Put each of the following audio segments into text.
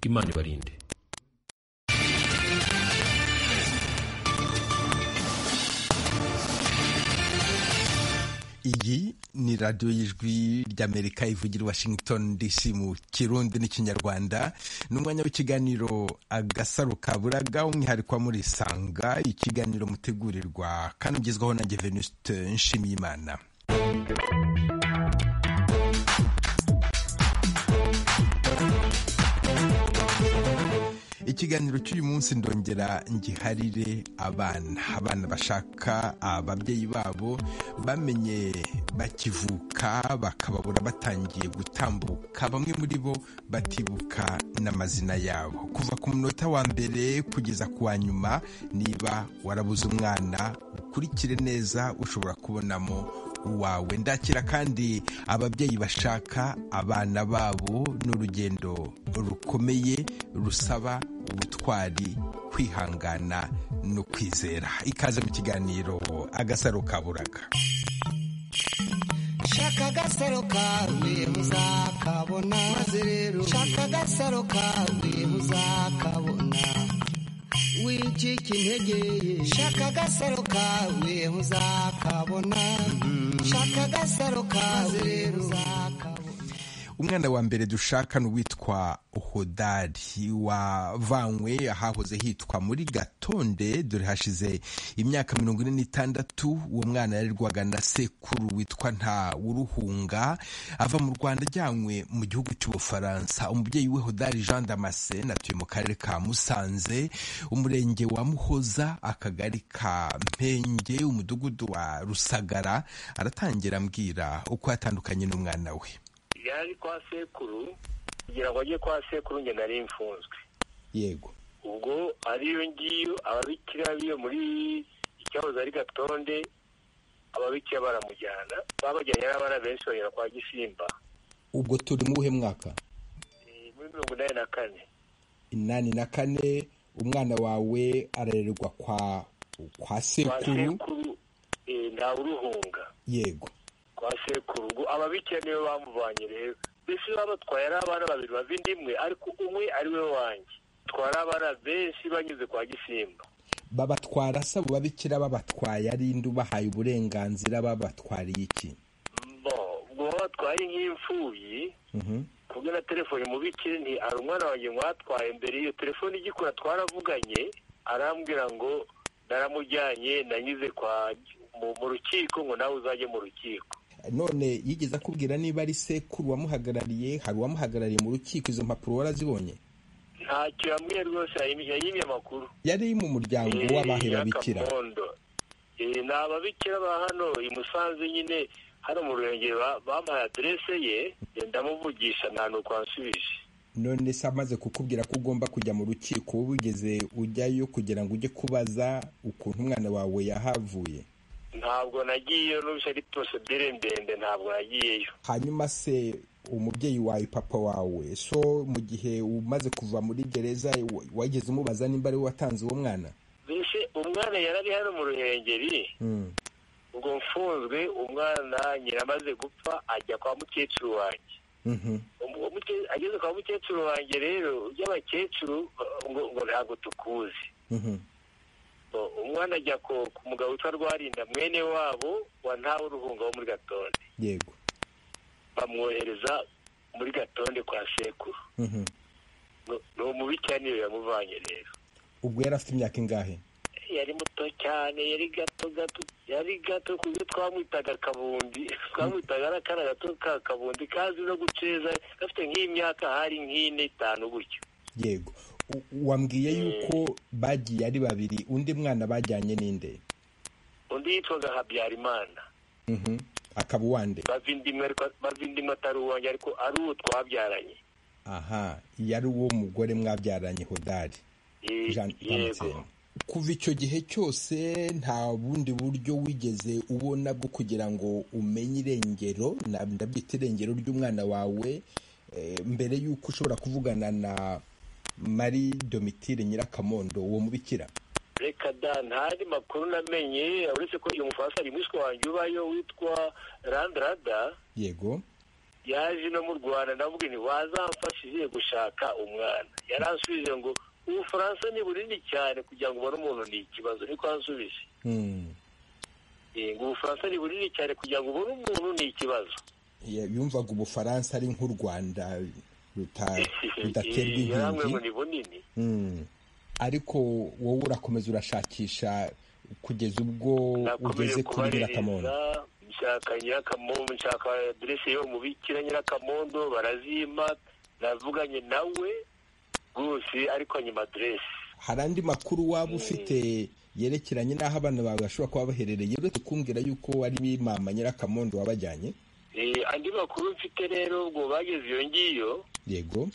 imana ibarinde iyi ni radiyo y'ijwi ry'amerika ivugira washington dc mu kirundi n'ikinyarwanda ni umwanya w'ikiganiro agasaro ka buraga umwihariko wa muri sanga ikiganiro mutegurirwa kandi ugezwaho na geveniste nshimiyimana ikiganiro cy'uyu munsi ndongera ngiharire abana abana bashaka ababyeyi babo bamenye bakivuka bakababura batangiye gutambuka bamwe muri bo batibuka n'amazina yabo kuva ku munota wa mbere kugeza ku wa nyuma niba warabuze umwana ukurikire neza ushobora kubonamo uwawe ndakira kandi ababyeyi bashaka abana babo ni urugendo rukomeye rusaba ubutwari kwihangana no kwizera ikaze mu kiganiro agasaro ka buraga shaka agasaro kawe muzakabona maze rero shaka agasaro kawe muzakabona wicika intege shaka agasaro kawe muzakabona shaka agasaro kawe rero uzakabona umwana wa mbere dushaka ni uwitwa hodari wavanywe ahahoze hitwa muri gatonde dore hashize imyaka mirongo ine n'itandatu uwo mwana yarerwaga na sekuru witwa nta wuruhunga ava mu rwanda ajyanywe mu gihugu cy'ubufaransa umubyeyi we hodari jean damascene atuye mu karere ka musanze umurenge wa muhoza akagari ka mpenge umudugudu wa rusagara aratangira ambwira uko yatandukanye n'umwana we yaje kwa sekuru kugira ngo ajye kwa sekuru njye nari mfunzwe yego ubwo ariyo ngiyo ababikira biyo muri icyahoze ari gatonde ababikira baramujyana babajyanye n'abana benshi bagera kwa gisimba ubwo turi mu buhe mwaka muri mirongo inani na kane inani na kane umwana wawe arererwa kwa kwa kwa sekuru sekuru eh, nta uruhunga yego kwa sekuru ubwo ababikira niwe bamuvanye rero mbese babatwaye ari abana babiri bava inda imwe ariko umwe ari we wanjye twari abana benshi banyuze kwa gisimba babatwara se abo babikira babatwaye ari indi ubahaye uburenganzira babatwariye iki bo ubwo babatwaye nk'imfubyi Mhm. kubwo na telefone mubikire nti hari umwana wanjye mwatwaye mbere iyo telefone igikora twaravuganye arambwira ngo naramujyanye nanyuze kwa mu, mu rukiko ngo nawe uzajye mu rukiko none yigeze akubwira niba ari sekuru wamuhagarariye hari uwamuhagarariye mu rukiko izo mpapuro warazibonye ntacyo yambwiye rwose yayimye yayimye amakuru yari mu muryango Eh, w'abahe ya babikira Kabondo. Eh, ni ababikira ba hano i musanze nyine hano mu rurenge ba- bampaye aderese ye eh, ndamuvugisha nta nuko ansubije none se amaze kukubwira ko ugomba kujya mu rukiko wowe wigeze ujyayo kugira ngo ujye kubaza ukuntu umwana wawe yahavuye ntabwo nagiyeyo n'ubwo ari procedure ndende ntabwo nagiyeyo hanyuma se umubyeyi wawe papa wawe so mu gihe umaze kuva muri gereza wa- wageze umubaza nimba ari we watanze uwo mwana mbese umwana yari ari hano mu ruhengeri Mm. ubwo mfunzwe umwana nyiramaze gupfa ajya kwa mukecuru wanjye Mhm. Umu- umuke- ageze kwa mukecuru wanjye rero by'abakecuru ngo ngo ntabwo tukuzi Mhm. Bo- umwana ajya ku ku mugabo witwa rwarinda mwene wabo wa ntawe uruhunga wo muri gatonde yego bamwohereza muri gatonde kwa sekuru Mhm. Nu- ni umubikira niyo yamuvanye rero ubwo yari afite imyaka ingahe yari muto cyane yari gato gato yari gato ku buryo twamwitaga kabundi twamwitaga ari akana gato ka kabundi kazi no guceza gafite nk'imyaka hari nk'ine itanu gutyo yego U- wambwiye yuko bagiye ari babiri undi mwana bajyanye n'inde undi yitwaga habyarimana Mhm. akaba uwande bava inda imwe ariko- bava inda imwe atari uwanjye ariko ari uwo twabyaranye aha yari uwo mugore mwabyaranye hodari Ye- Jean yego Damascene. kuva icyo gihe cyose nta bundi buryo wigeze ubona bwo kugira ngo umenye irengero na- ndabyita irengero ry'umwana wawe eh, mbere y'uko ushobora kuvugana na mari domitire nyirakamondo uwo mubikira reka da ntari makuru namenye uretse ko uyu mufaransa ari mwiswe wanjye ubayo witwa randrada yego yaje ino mu rwanda ndavuga ni wazamfashije gushaka umwana yaransubije ngo ubufaransa ni bunini cyane kugira ngo ubone umuntu ni ikibazo niko yansubije ngo ubufaransa ni bunini cyane kugira ngo ubone umuntu ni ikibazo yumvaga ubufaransa ari nk'u rwanda rudaterwa ngo inkingi ni bunini ariko wowe urakomeza urashakisha kugeza ubwo ugeze nakomeje kuri kubaririza nyirakamondo nshaka nyirakamondo nshaka aderese yo mu bikira nyirakamondo barazimpa navuganye nawe rwose ariko nyuma aderese hari andi makuru waba ufite yerekeranye n'aho abana bawe bashobora kuba baherereye uretse kumbwira yuko ari mama nyirakamondo wabajyanye Eh, andi makuru mfite rero ubwo bageze iyo ngiyo yego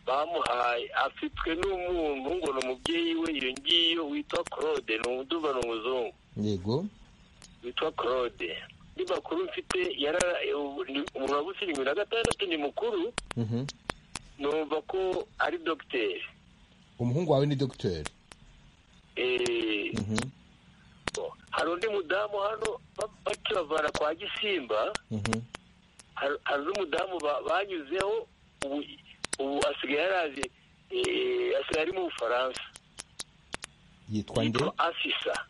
bamuhaye afitwe n'umuntu ngo ni umubyeyi we iyo ngiyo witwa claude ni umuduba ni umuzungu yego witwa claude andi makuru mfite yara umuntu wabutse irindwi na gatandatu ni mukuru Mhm. numva ko ari dogiteri umuhungu wawe ni dogiteri Eh, Mhm. hari undi mudamu hano ba- bakibavana kwa gisimba Mhm. hari hari n'umudamu ba- banyuzeho ubu ubu asigaye yaraje eh, asigaye ari mu bufaransa yitwa nde yitwa afisa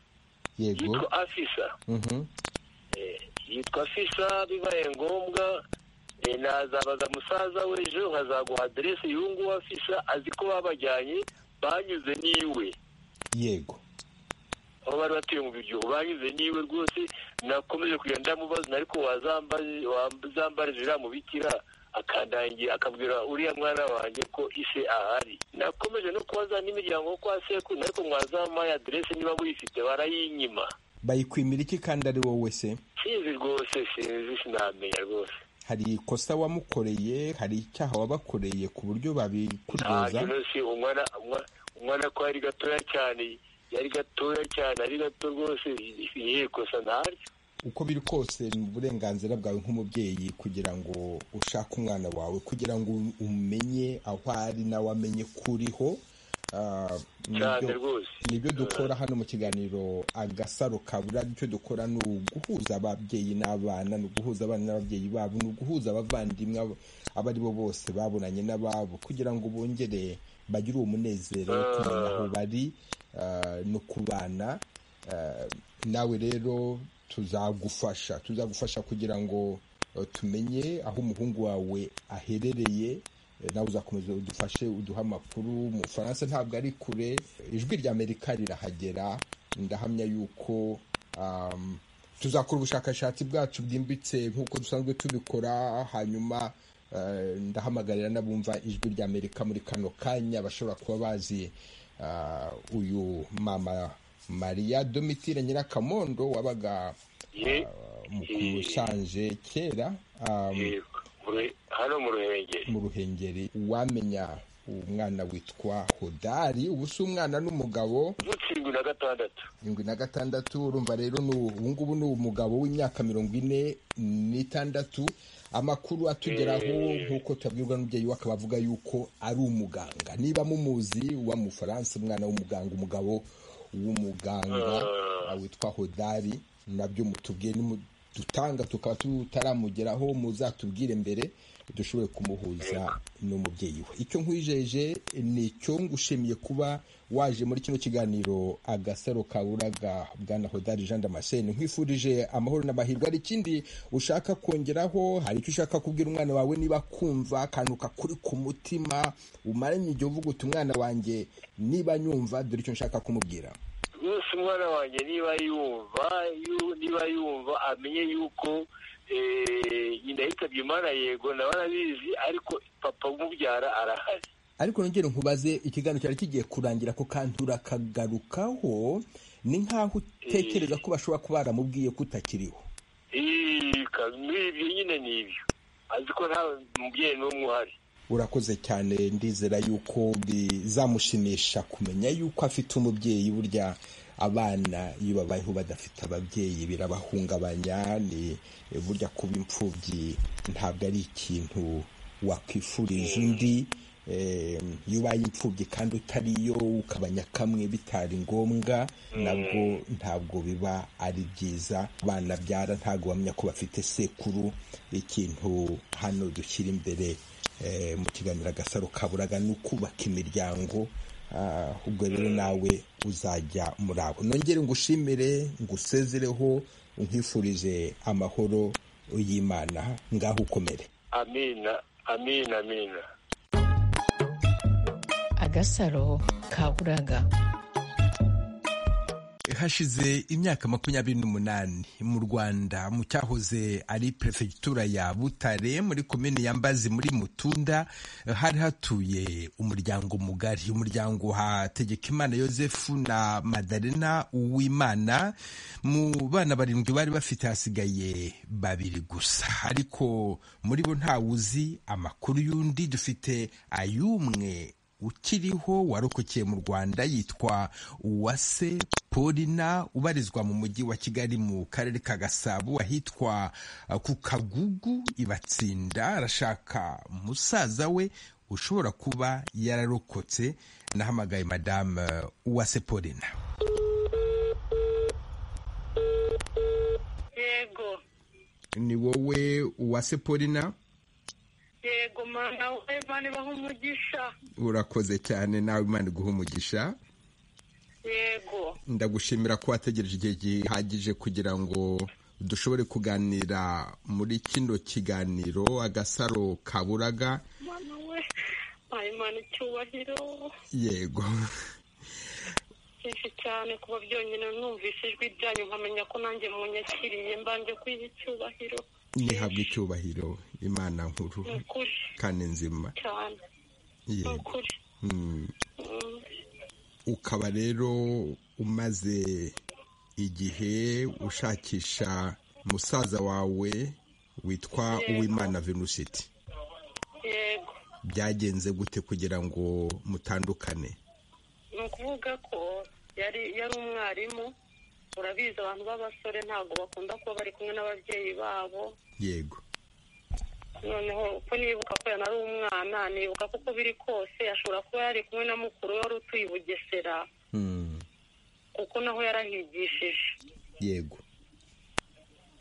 yego yitwa afisa Mhm. Eh, yitwa afisa bibaye ngombwa eh, nazabaza musaza we ejo nkazaguha aderese y'uwo nguwo afisa azi ko babajyanye banyuze n'iwe yego aho bari batuye mu biryogo banyuze n'iwe rwose nakomeje kugenda ndamubaza ariko wazambaje- wazambarije uriya mubikira akandangira akabwira uriya mwana wanjye ko ise ahari nakomeje no kubaza n'imiryango yo kwa sekuru ariko mwazampaye aderese niba muyifite barayinyima bayikwimira iki kandi ari wowe se sinzi rwose sinzi sinamenya rwose hari ikosa wamukoreye hari icyaha wabakoreye ku buryo babikudoza ntabyo si umwana umwa- umwana ko yari gatoya cyane yari gatoya cyane ari gato rwose irihe kosa ntaryo uko biri kose ni uburenganzira bwawe nk'umubyeyi kugira ngo ushake umwana wawe kugira ngo umenye aho ari nawe amenye ko uriho Ah, cyane nibyo- rwose nibyo dukora hano mu kiganiro agasaro kabura icyo dukora ni uguhuza ababyeyi n'abana ni uguhuza abana n'ababyeyi babo ni uguhuza abavandimwe abo- abo ari bo bose babonanye n'ababo kugira ngo bongere bagire uwo munezero wo kumenya aho bari ah, no kubana Ah, nawe rero tuzagufasha tuzagufasha kugira ngo eh, tumenye aho umuhungu wawe aherereye Eh, nawe uzakomeza udufashe uduhe amakuru mu bufaransa ntabwo ari kure ijwi rya amerika rirahagera ndahamya yuko um, tuzakora ubushakashatsi bwacu bwimbitse nk'uko dusanzwe tubikora hanyuma eh, ndahamagarira n'abumva ijwi rya amerika muri kano kanya bashobora kuba bazi ah, uyu mama mariya domitire nyirakamondo wabaga ye ah, mu kusanje kera um, ye- mu- hano mu ruhengeri mu ruhengeri uwamenya umwana witwa hodari ubu si umwana n'umugabo uvutse irindwi na gatandatu irindwi na gatandatu urumva rero ni ubu ubu ngubu ni umugabo w'imyaka mirongo ine n'itandatu amakuru atugeraho nk'uko tuyabwirwa n'umubyeyi we akaba avuga y'uko ari umuganga niba mumuzi uba mu bufaransa umwana w'umuganga umugabo w'umuganga Ah. witwa hodari nabyo mutubwiye dutanga tukaba tutaramugeraho muzatubwire mbere dushobore kumuhuza n'umubyeyi we icyo nkwijeje ni icyo ngushimiye kuba waje muri kino kiganiro agasaro kaburaga bwana hodari jean damascene nkwifurije amahoro n'amahirwe hari ikindi ushaka kongeraho hari icyo ushaka kubwira umwana wawe niba kumva akantu kakuri ku mutima umaranye igihe uvuga uti umwana wanjye niba nyumva dore icyo nshaka kumubwira rwose umwana wanjye niba yumva yu- niba yumva amenye yuko eh, nyina yitabye imana yego na barabizi ariko papa umubyara arahari ariko nongere nkubaze ikiganiro cyari kigiye kurangira ku kantu urakagarukaho ni nk'aho utekereza ko bashobora kuba baramubwiye ko utakiriho Ii, ka- ni ibyo nyine ni ibyo azi ko nta mubyeyi n'umwe uhari urakoze cyane ndizera yuko bizamushimisha kumenya yuko afite umubyeyi burya abana iyo babayeho badafite ababyeyi birabahungabanya ni burya kuba imfubyi ntabwo ari ikintu wakwifurije undi iyo ubaye imfubyi kandi utariyo ukabanya kamwe bitari ngombwa nabwo ntabwo biba ari byiza banabyara ntabwo bamenya ko bafite sekuru ikintu hano dushyira imbere mu kiganiro agasaro kaburaga ni ukubaka imiryango ubwo rero nawe uzajya muri abo nongere ngushimire ngusezereho nkwifurije amahoro y'imana ngaho ukomere amina amina amina agasaro kaburaga hashize imyaka makumyabiri n'umunani mu rwanda mu cyahoze ari perefegitura ya butare muri komini ya mbazi muri mutunda hari hatuye umuryango mugari umuryango hategeka imana yosefu na madarena uwimana mu bana barindwi bari bafite hasigaye babiri gusa ariko muri bo ntawuzi amakuru y'undi dufite ay'umwe ukiriho warokokeye mu rwanda yitwa uwase polina ubarizwa mu mujyi wa kigali mu karere ka gasabo ahitwa ku kagugu ibatsinda arashaka musaza we ushobora kuba yararokotse nahamagaye madamu uwase polina yego ni wowe uwase polina yego mwana we imana ibaha umugisha urakoze cyane nawe imana iguha umugisha yego ndagushimira ko wategereje igihe gihagije kugira ngo dushobore kuganira muri kino kiganiro agasaro kaburaga mwana we mwana imana icyubahiro yego byinshi cyane kuba byonyine numvise ijwi ryanyu nkamenya ko nanjye munyakiriye mbanje kwiha icyubahiro nihabwa icyubahiro imana nkuru ni ukuri kandi nzima cyane ni yego ukuri Mm. Mm. ukaba rero umaze igihe ushakisha musaza wawe witwa uwimana venusiti yego byagenze gute kugira ngo mutandukane ni ukuvuga ko yari yari umwarimu urabizi abantu b'abasore ntabwo bakunda kuba bari kumwe n'ababyeyi babo yego noneho ko nibuka ko yanari umwana nibuka ko uko biri kose ashobora kuba yari kumwe na mukuru we wari utuye i bugesera Mm. kuko naho yarahigishije yego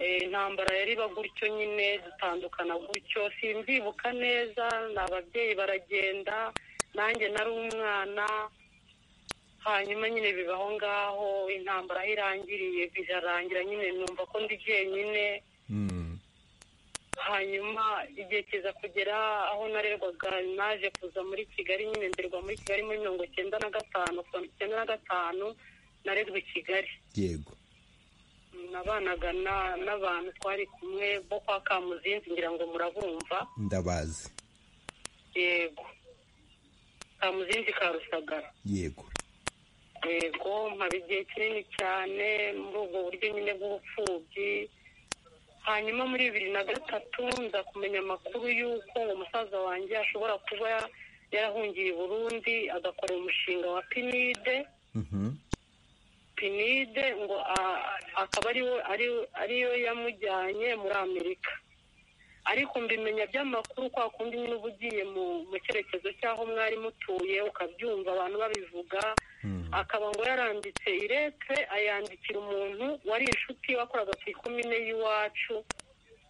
Eh, intambara yari iba gutyo nyine dutandukana gutyo simbibuka neza ni ababyeyi baragenda nanjye nari umwana hanyuma nyine bibaho ngaho intambara aho irangiriye birarangira nyine numva ko ndi jyenyine Mm. hanyuma igihe kiza kugera aho narerwaga naje kuza muri kigali nyine nderwa muri kigali muri mirongo icyenda na gatanu kuva mirongo icyenda na gatanu narerwa i kigali yego nabanaga na- n'abantu twari kumwe bo kwa kamuzinzi ngira ngo murabumva ndabazi yego kamuzinzi ka rusagara yego yego mpaba igihe kinini cyane muri ubwo buryo nyine bw'ubupfubyi hanyuma muri bibiri na gatatu nza kumenya amakuru y'uko ngo musaza wanjye ashobora kuba yarahungiye i burundi agakora umushinga wa pinide Mhm. pinide ngo a- akaba ariwo ari- ariyo yamujyanye muri amerika ariko mbimenya by'amakuru kwa kundi nyine uba ugiye mu mu cyerekezo cy'aho mwari mutuye ukabyumva abantu babivuga akaba ngo yaranditse irete ayandikira umuntu wari inshuti wakoraga ku ikomine y'iwacu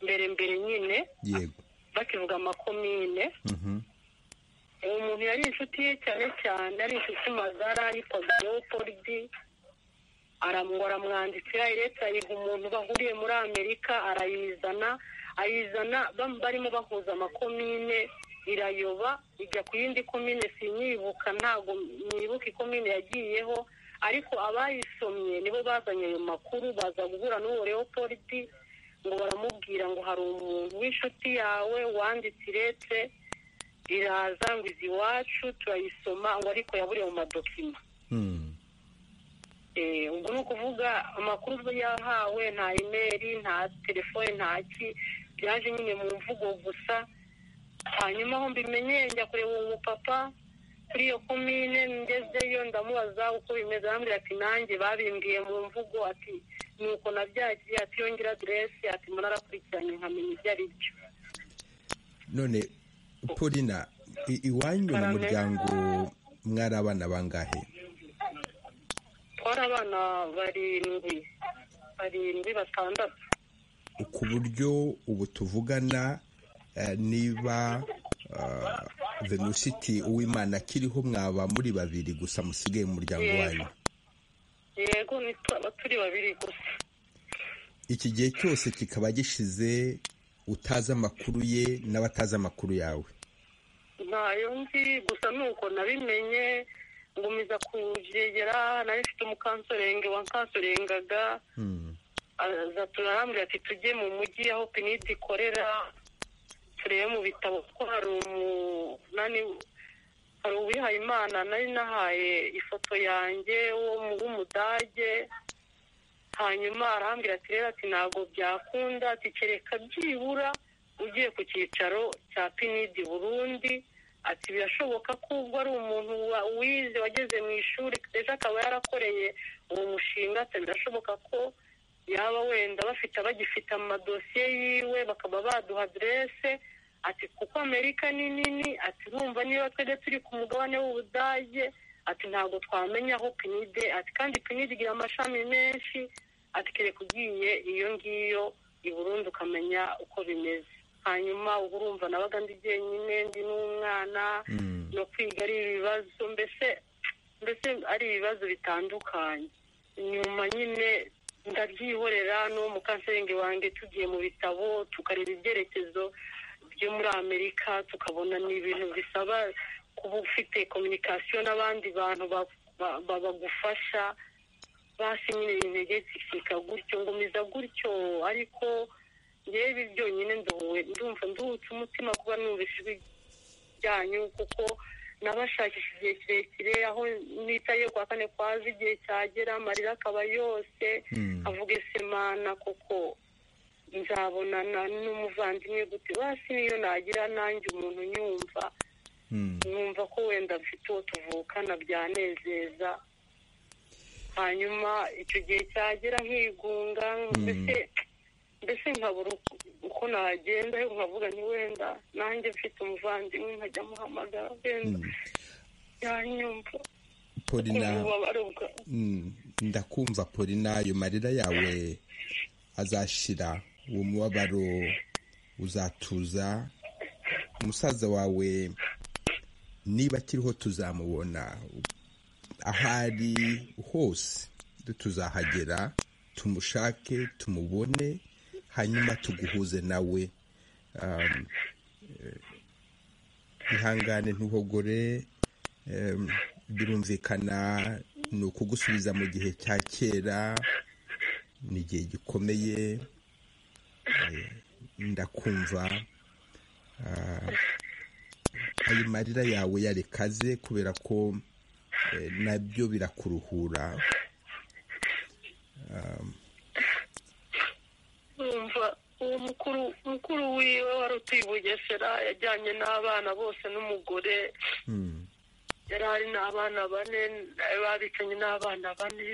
mbere mbere nyine yego bakivuga amakomine Mhm. uwo muntu yari inshuti ye cyane cyane ari inshuti magara yitwaga leopordi aramwo aramwandikira leta ayiha umuntu bahuriye muri amerika arayizana ayizana bam- barimo bahuza amakomine irayoba ijya ku yindi komine sinyibuka ntabwo nibuka ikomine yagiyeho ariko abayisomye nibo bazanye ayo makuru baza guhura n'uwo leopordi ngo baramubwira ngo hari umuntu w'inshuti yawe wanditse irete iraza ngo izi iwacu turayisoma ngo ariko yaburiye mu madokima Mm. Eh, ubwo ni ukuvuga amakuru yahawe nta imeri nta telefone nta ki byaje nyine mu mvugo gusa hanyuma aho mbimenye njya kureba uwo mupapa kuri iyo komine ngezeyo ndamubaza uko bimeze arambwira ati nanjye babimbwiye mu mvugo ati ni uko nabyakiriye ati yongera aderesi ati murarakurikiranye nkamenya ibyo ari byo none polina I- iwanyu mu muryango mwari abana bangahe twari abana barindwi barindwi batandatu ku buryo ubu tuvugana eh, niba ah, venucity uwimana akiriho mwaba muri babiri gusa musigaye mu muryango wanyu yego ni twaba turi babiri gusa iki gihe cyose kikaba gishize utazi amakuru ye n'abatazi amakuru yawe ntayo nzi gusa ni uko nabimenye ngumiza kubyegera nari mfite umukansorenge wankansorengaga Hmm. aza turarambwira ati tujye mu mujyi aho pinidi ikorera turebe mu bitabo kuko hari umunani hari uwihaye imana nari nahaye ifoto yanjye wo mu- w'umudage hanyuma arambwira ati rero ati ntabwo byakunda ati kereka byibura ugiye ku cyicaro cya pinidi burundi ati birashoboka ko ubwo ari umuntu wa- wize wageze mu ishuri ejo akaba yarakoreye uwo mushinga ati birashoboka ko yaba wenda bafite bagifite amadosiye yiwe bakaba baduha aderese ati kuko amerika ni nini ati urumva niba twebwe turi ku mugabane w'ubudage ati ntabwo twamenya aho pinide ati kandi pinide igira amashami menshi ati kereka ugiye iyo ngiyo i Burundi ukamenya uko bimeze hanyuma uba urumva nabaga ndi jyenyine ndi n'umwana Mm. no kwiga ari ibibazo mbese mbese ari ibibazo bitandukanye nyuma nyine ndabyihorera n'uwo mukanseringi wanjye tugiye mu bitabo tukareba ibyerekezo byo muri amerika tukabona ni ibintu bisaba kuba ufite kominikasiyo n'abandi bantu ba- ba- ba- bagufasha basi nyine intege zishyika gutyo ngumiza gutyo ariko ngewe ibi byonyine nduwe ndumva nduhutse umutima kuba numvise ijwi ryanyu kuko nabashakisha igihe kirekire aho nitaye kwa kane kwaza igihe cyagera amarira akaba yose Mm. avuga semana kuko nzabonana n'umuvandimwe gute basi niyo nagira nanjye umuntu nyumva Hmm. numva ko wenda mfite uwo tuvukana byanezeza hanyuma icyo gihe cyagera nkigunga mbese mbese nkabura uko- uko nagenda nkavuga nti wenda nanjye mfite umuvandimwe nkajya muhamagara wenda yanyumva polina ububabare bwa- Mm, ndakumva polina ayo marira yawe azashira uwo mubabaro uzatuza umusaza wawe niba akiriho tuzamubona ahari hose tuzahagera tumushake tumubone hanyuma tuguhuze nawe Um, eh, ihangane ntuhogore Em, birumvikana ni ukugusubiza mu gihe cya kera ni igihe gikomeye eh, ndakumva Ah, ayo marira yawe yarekaze kubera ko eh, nabyo birakuruhura numva uwo mukuru mukuru wiwe wari utuye i bugesera yajyanye n'abana bose n'umugore Mm, yari ari n'abana bane babicanye n'abana bane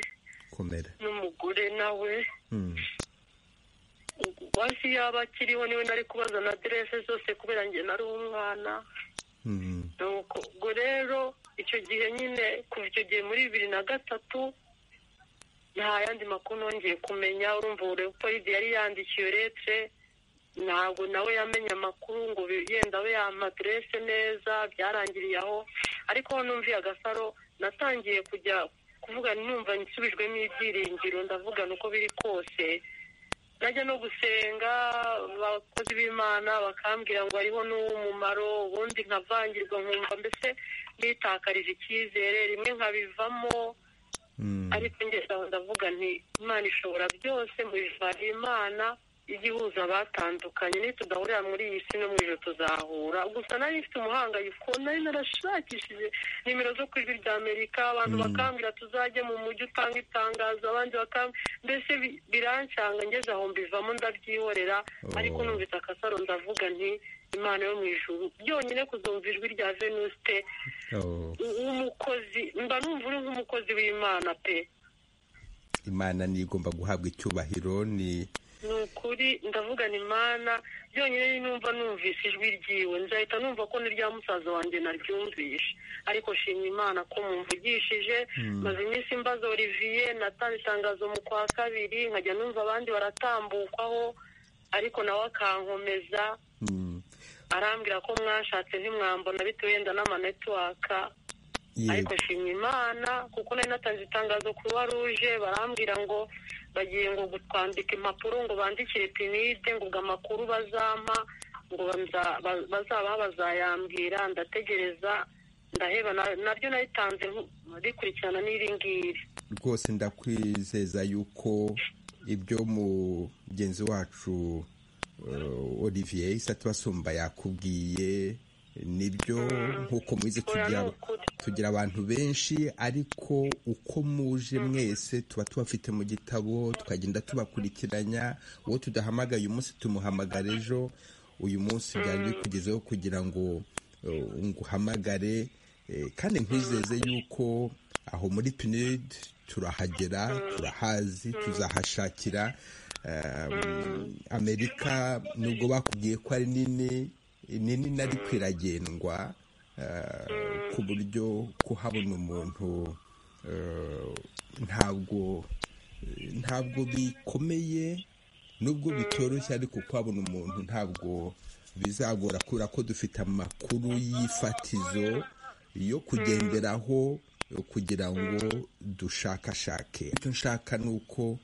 komera n'umugore nawe Mm, basi yaba akiriho niwe nari kubaza na aderese zose kubera njye nari umwana mm, nuko ubwo rero icyo gihe nyine kuva icyo gihe muri bibiri na gatatu nta yandi makuru nongeye kumenya urumva uburepolide yari yandikiye uretse ntabwo nawe yamenye amakuru ngo bi- yenda abe yamaderese neza byarangiriye aho ariko aho numviye agasaro natangiye kujya kuvuga numva nsubijwemo ibyiringiro ndavuga ni uko biri kose najya no gusenga abakozi b'imana bakambwira ngo hariho n'uw'umumaro ubundi nkavangirwa nkumva mbese nitakarije icyizere rimwe nkabivamo mm, ariko njye ndavuga nti imana ishobora byose mu ijambo imana ijya ihuza abatandukanye nitudahurira muri iyi si no mu ijoro tuzahura gusa nari mfite umuhangayiko nari narashakishije nimero zo ku ijwi rya amerika abantu Mm. bakambwira tuzajye mu mujyi utanga itangazo abandi bakambwira mbese bi- birancanga ngeze aho mbivamo ndabyihorera Oh. ariko numvise akasaro ndavuga nti imana yo mu ijuru byonyine kuzumva ijwi rya venuste oh, nk'umukozi mba numva uri nk'umukozi w'imana pe imana nigomba guhabwa icyubahiro ni ni ukuri ndavugana imana byonyine numva numvise ijwi ryiwe nzahita numva ko ni rya musaza wanjye naryumvishe ariko shimye imana ko mumvugishije maze iminsi mbaza olivier natanze itangazo mu kwa kabiri nkajya numva abandi baratambukwaho ariko nawe akankomeza arambwira ko mwashatse ntimwambona bitewe wenda n'amanetiwaka ariko shimye imana kuko nari natanze itangazo kuruwa ruje barambwira ngo bagiye ngo gutwandika impapuro ngo bandikire pinide ngo ubwo amakuru bazampa ngo banza- ba- bazabaha bazayambwira ndategereza ndaheba na- nabyo nayitanze nku- rikurikirana n'iri ngiri rwose ndakwizeza yuko ibyo mugenzi wacu eh, olivier isatu basumba yakubwiye nibyo nk'uko mubizi oya, tugira ni ukuri. tugira abantu benshi ariko uko muje mwese tuba tubafite mu gitabo tukagenda tubakurikiranya uwo tudahamagaye umunsi tumuhamagara ejo uyu munsi byari bikugezeho kugira ngo eh, nguhamagare eh, kandi nkwizeze yuko aho muri pinid turahagera turahazi tuzahashakira eh, amerika nubwo bakubwiye ko ari nini nini nari kwiragendwa ku buryo kuhabona umuntu eh, ntabwo ntabwo bikomeye nubwo bitoroshye ariko kuhabona umuntu ntabwo bizagora kubera ko dufite amakuru y'ifatizo yo kugenderaho eh, kugira ngo dushakashake icyo nshaka ni uko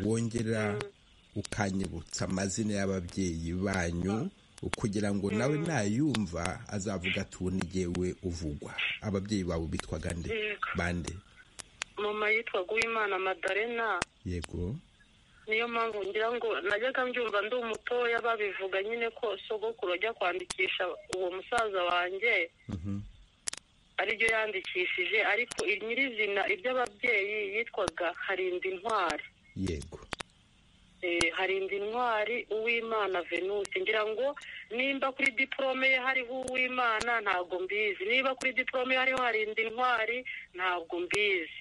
wongera ukanyibutsa amazina y'ababyeyi banyu kugira ngo nawe nayumva azavuga ati ubu ni jyewe uvugwa ababyeyi bawe bitwaga nde Yego. bande mama yitwaga uwimana madarena yego niyo mpamvu ngira ngo najyaga mbyumva ndi umutoya babivuga nyine ko sogokuru ajya kwandikisha uwo musaza wanjye aribyo yandikishije ariko nyirizina iby'ababyeyi yitwaga harinda intwari yego Eh, harinda intwari uwimana venus ngira ngo nimba kuri diporome ye hariho uwimana ntabwo mbizi niba kuri diporome ye hariho harinda intwari ntabwo mbizi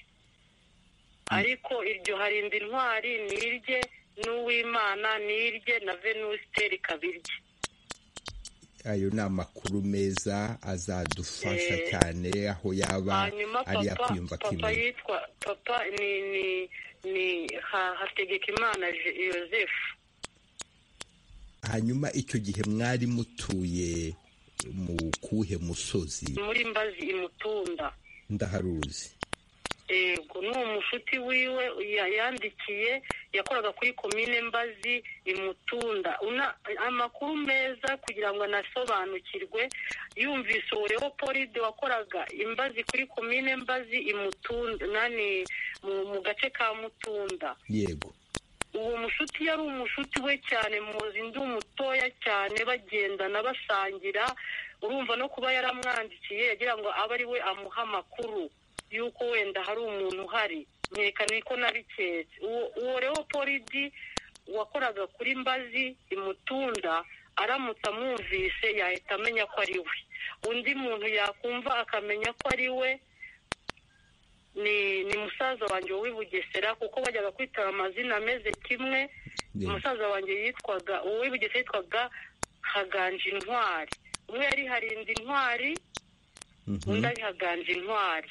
ariko iryo harinda intwari ni irye n'uwimana ni irye na venus teri kabirye ayo ni amakuru meza azadufasha Eh, cyane aho yaba hanyuma ari papa akwiyumva papa akimenya yitwa papa ni ni ni ha- hategekimana Je- yosefu hanyuma icyo gihe mwari mutuye mu kuhe musozi muri mbazi imutunda ndaharuzi yego ni umushuti wiwe ya- yandikiye yakoraga kuri komine mbazi imutunda Una- amakuru meza kugira ngo anasobanukirwe yumvise uwo leopold wakoraga imbazi kuri komine mbazi imutunda nani mu, mu gace ka mutunda yego uwo mushuti yari umushuti we cyane muzi ndi umutoya cyane bagendana basangira urumva no kuba yaramwandikiye yagira ngo abe ari we amuha amakuru y'uko wenda hari umuntu uhari nyerekane ko nabiketse uwo uwo leopolidi wakoraga kuri mbazi imutunda aramutse amwumvise yahita amenya ko ari we undi muntu yakumva akamenya ko ari we ni ni musaza wanjye w'i Bugesera kuko bajyaga kwitaba amazina ameze kimwe Yeah. umusaza wanjye yitwaga uwo w'i Bugesera yitwaga haganje intwari umwe yari harinda intwari undi ari haganje intwari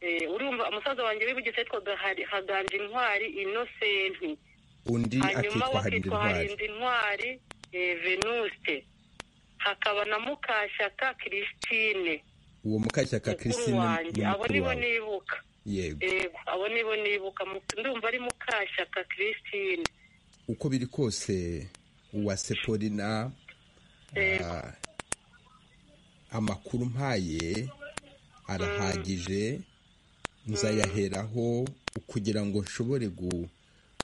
Eh, urumva umusaza wanjye w'i Bugesera yitwaga Hari- haganje intwari inosenti undi hanyuma akitwa harinda bakitwa intwari harinda intwari eh, venuste hakaba na mukashyaka christine uwo mukashyaka mukuru christine wanjye ni abo mukuru nibo wawe nibuka yego yego abo nibo nibuka mu- ndumva ari mukashyaka christine uko biri kose uwa sepolina Yego. ah, amakuru mpaye arahagije nzayaheraho kugira ngo nshobore gu-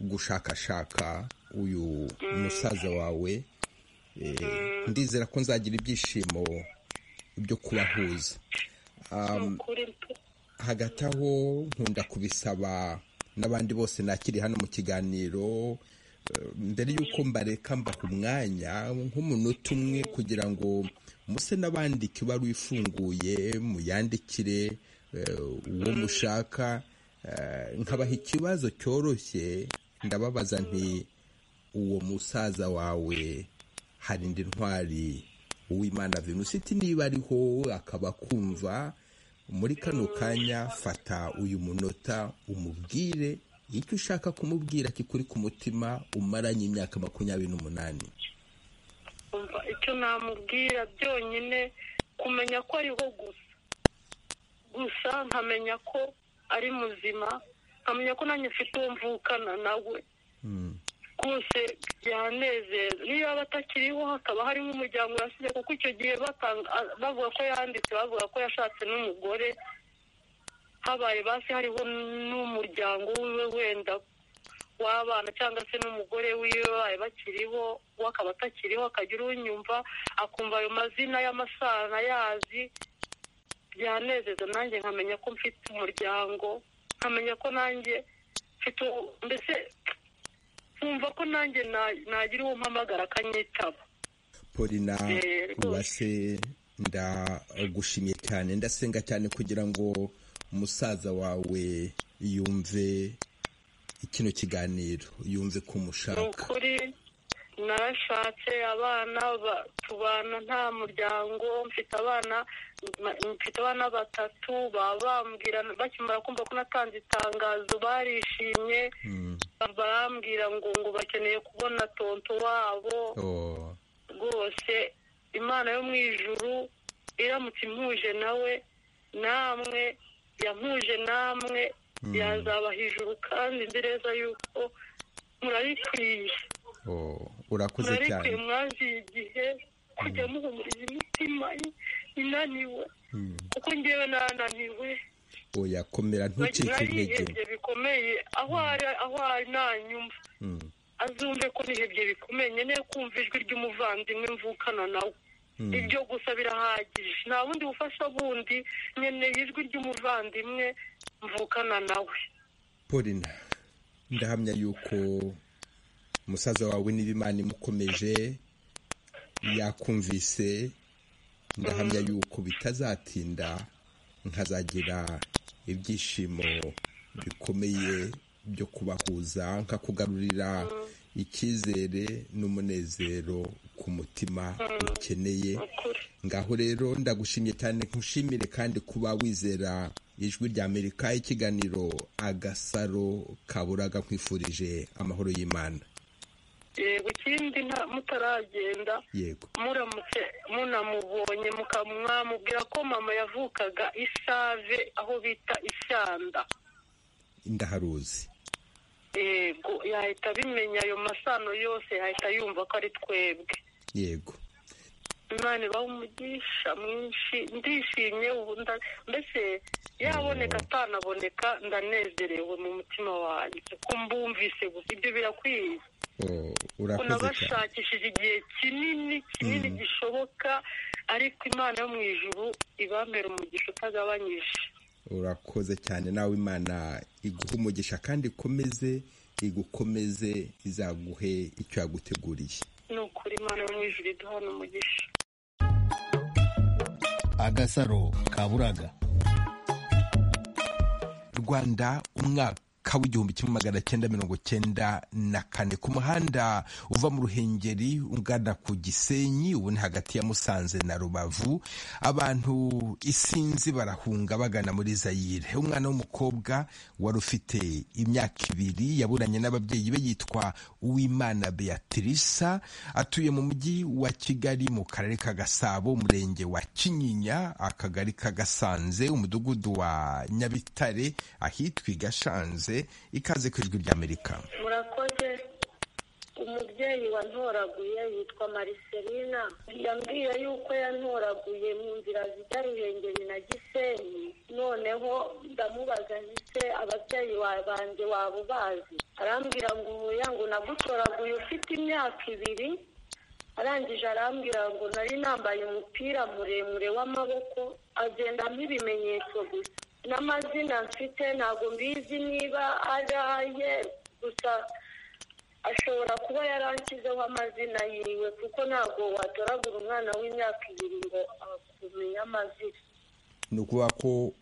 gushakashaka uyu musaza wawe Eh, ndizera ko nzagira ibyishimo byo kubahuza ni ukuri mpe. hagati aho nkunda kubisaba n'abandi bose nakiri hano mu kiganiro eh, mbere y'uko mbareka mbaha umwanya nk'umunota umwe kugira ngo muse n'abandika ibaruwa ifunguye muyandikire eh, uwo mushaka eh, nkabaha ikibazo cyoroshye ndababaza nti uwo musaza wawe hari indi ntwari uwimana venuste niba ariho akaba akumva muri kano kanya fata uyu munota umubwire icyo ushaka kumubwira kikuri ku mutima umaranye imyaka makumyabiri n'umunani umva icyo namubwira byonyine kumenya ko ariho gusa gusa nkamenya ko ari muzima nkamenya ko nanjye mfite uwo mvukana nawe rwose byanezeza niyo yaba atakiriho hakaba harimo umuryango yasize kuko icyo gihe batanga- a- bavuga ko yanditse bavuga ko yashatse n'umugore habaye basi hariho n'umuryango wiwe wenda w'abana cyangwa se n'umugore wiwe babaye bakiriho we akaba atakiriho akagira unyumva akumva ayo mazina y'amasano ayazi byanezeza nanjye nkamenya ko mfite umuryango nkamenya ko nanjye mfite uwo- mbese nkumva ko nanjye na- nagira uwo mpamagara akanyitaba polina Eh, uwase ndagushimiye cyane ndasenga cyane kugira ngo umusaza wawe yumve kino kiganiro yumve ko ni umushaka ukuri narashatse abana ba- tubana nta muryango mfite abana ma- mfite abana batatu baba bambwira bakimara kumva ko natanze itangazo barishimye Mm. barambwira ngo ngo bakeneye kubona tonto wabo Oh, rwose imana yo mu ijuru iramutse impuje nawe namwe yampuje namwe yazaba hejuru kandi nzi neza yuko murarikwiye oh, urakoze murarikwiye cyane mwaziye igihe kujya muhumuriza imitima inaniwe Mm. kuko ngewe nananiwe oya komera ntucike intege narihebye bikomeye aho ari aho ari nanyumva Mm, azumve ko nihebye bikomeye nkeneye kumva ijwi ry'umuvandimwe mvukana nawe Mm. ibyo gusa birahagije nta bundi bufasha bundi nkeneye ijwi ry'umuvandimwe mvukana nawe polina ndahamya yuko umusaza wawe niba imana imukomeje yakumvise ndahamya yuko bitazatinda nkazagira ibyishimo bikomeye byo kubahuza nkakugarurira icyizere n'umunezero ku mutima ukeneye ukuri ngaho rero ndagushimye cyane nkushimire kandi kuba wizera ijwi rya amerika ikiganiro agasaro kaburaga nkwifurije amahoro y'imana yego ikindi nta- mutaragenda yego muramutse munamubonye muka- mwamubwira ko mama yavukaga isave aho bita ishyanda ndaharuzi yego yahita abimenya ayo masano yose yahita yumva ko ari twebwe yego imana ibaha umugisha mwinshi ndishimye ubu nda- mbese yaboneka atanaboneka ndanezerewe mu mutima wanjye ko mbumvise gusa ibyo birakwiye Oh, ko urakoze cyane nabashakishije igihe kinini kinini gishoboka ariko imana yo mu ijuru ibambera umugisha utagabanyije urakoze cyane nawe imana iguha umugisha kandi ikomeze igukomeze izaguhe icyo yaguteguriye ni ukuri imana yo mu ijuru iduhana umugisha agasaro kaburaga rwanda umwaka w'igihumbi kimwe magana cyenda mirongo cyenda na kane ku muhanda uva mu ruhengeri ugana ku gisenyi ubu ni hagati ya musanze na rubavu abantu isinzi barahunga bagana muri zayire umwana w'umukobwa wari ufite imyaka ibiri yaburanye n'ababyeyi be yitwa uwimana beatrice atuye mu mujyi wa kigali mu karere ka gasabo umurenge wa kinyinya akagari ka gasanze umudugudu wa nyabitare ahitwa i gashanze ikaze ku ijwi ry'amerika murakoze umubyeyi wantoraguye yitwa mariselina yambwiye yuko yantoraguye mu nzira zijya ruhengeri na gisenyi noneho ndamubaza nti se ababyeyi ba- banjye waba ubazi arambwira ngo ubuya ngo nagutoraguye ufite imyaka ibiri arangije arambwira ngo nari nambaye umupira muremure w'amaboko agenda nk'ibimenyetso gusa n'amazina mfite ntabwo mbizi niba ari aye gusa ashobora kuba yaranshyizeho amazina yiwe kuko ntabwo watoragura umwana w'imyaka ibiri ngo akumenye amazina ni ukuvuga ko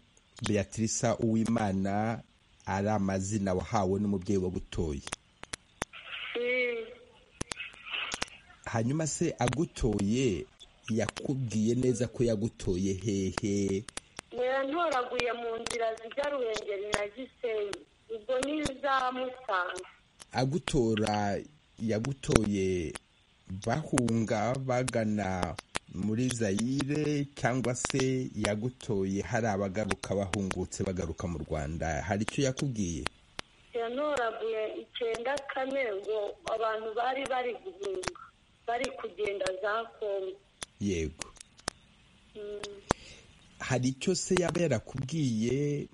beatrice uwimana ari amazina wahawe n'umubyeyi wagutoye Mm. hanyuma se agutoye yakubwiye neza ko yagutoye hehe yarantoraguye mu nzira zijya ruhengeri na gisenyi ubwo n'izamusanga agutora yagutoye bahunga bagana muri zayire cyangwa se yagutoye hari abagaruka bahungutse bagaruka mu rwanda hari icyo yakubwiye yantoraguye icyenda kane ngo abantu bari bari guhunga bari kugenda za kongo yego hari icyo se yaba yarakubwiye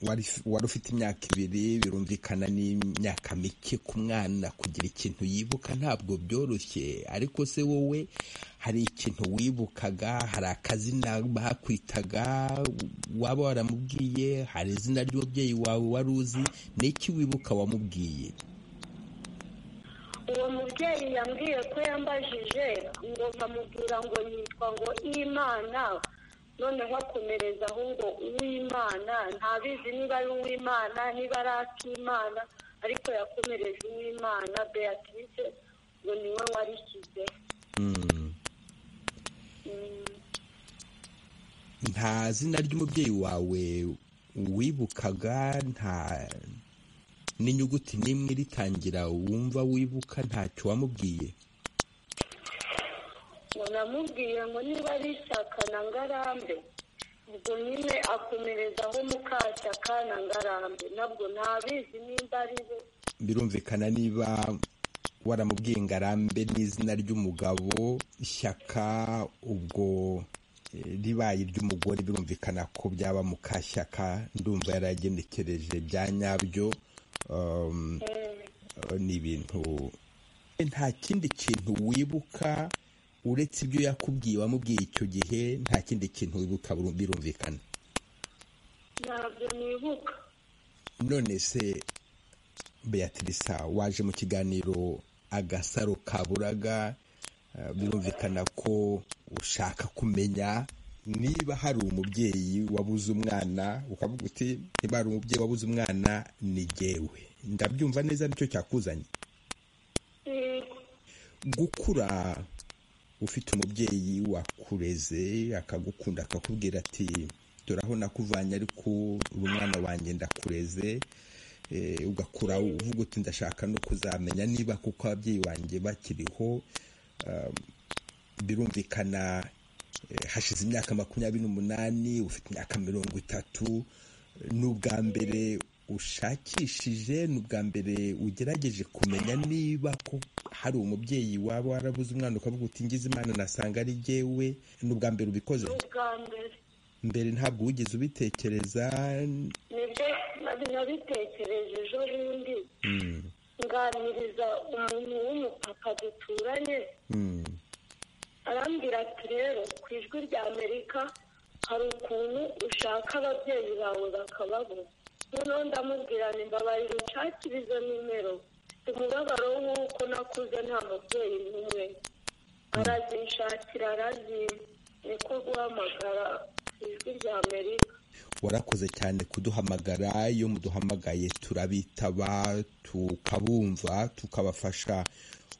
wari- wari ufite imyaka ibiri birumvikana n'imyaka mike ku mwana kugira ikintu yibuka ntabwo byoroshye ariko se wowe hari ikintu wibukaga hari akazina bakwitaga waba waramubwiye hari izina ry'umubyeyi wawe wari uzi ni iki wibuka wamubwiye uwo mubyeyi yambwiye ko yambajije ngo nkamubwira ngo yitwa ngo imana noneho akomerezaho ngo uwimana ntabizi niba ari uwimana niba ari akimana ariko yakomereje uwimana beatrice ngo niwe warishyize Mm. nta zina ry'umubyeyi wawe wibukaga nta n'inyuguti n'imwe ritangira wumva wibuka ntacyo wamubwiye ngo namubwiye ngo niba ari ishyaka na ngarambe ubwo nyine akomerezaho mukashyaka na ngarambe nabwo ntabizi nimba ari we birumvikana niba waramubwiye ngo arambe n'izina ry'umugabo ishyaka ubwo eh, ribaye iry'umugore birumvikana ko byaba mukashyaka ndumva yaragenekereje bya nyabyo um, ni ibintu nta kindi kintu wibuka uretse ibyo yakubwiye wamubwiye icyo gihe nta kindi kintu wibuka biru- birumvikana ntabwo nibuka none se beatrice waje mu kiganiro agasaro kaburaga eh, birumvikana ko ushaka kumenya niba hari umubyeyi wabuze umwana ukavuga uti niba hari umubyeyi wabuze umwana ni jyewe ndabyumva neza nicyo cyakuzanye Yego. gukura ufite umubyeyi wakureze akagukunda akakubwira ati dore aho nakuvanye ariko uri umwana wanjye ndakureze Eh, ugakura uvuga uti ndashaka no kuzamenya niba kuko ababyeyi banjye bakiriho Um, birumvikana eh, hashize imyaka makumyabiri n'umunani ufite imyaka mirongo itatu ni ubwa mbere ushakishije ni ubwa mbere ugerageje kumenya niba ko hari umubyeyi waba warabuze umwana ukavuga uti ngize imana nasanga ari jyewe ni ubwa mbere ubikoze ni ubwa mbere mbere ntabwo wigeze ubitekereza nibyo nari nabitekereje ejo bundi nganiriza umuntu w'umupapa duturanye Mm, arambwira ati rero ku ijwi rya amerika hari ukuntu ushaka ababyeyi bawe bakababura noneho ndamubwira ni mbabarira unshakirize nimero mfite umubabaro w'uko nakuze nta mubyeyi n'umwe arazinshakira arazimpa niko guhamagara ku ijwi rya amerika warakoze cyane kuduhamagara iyo muduhamagaye turabitaba tukabumva tukabafasha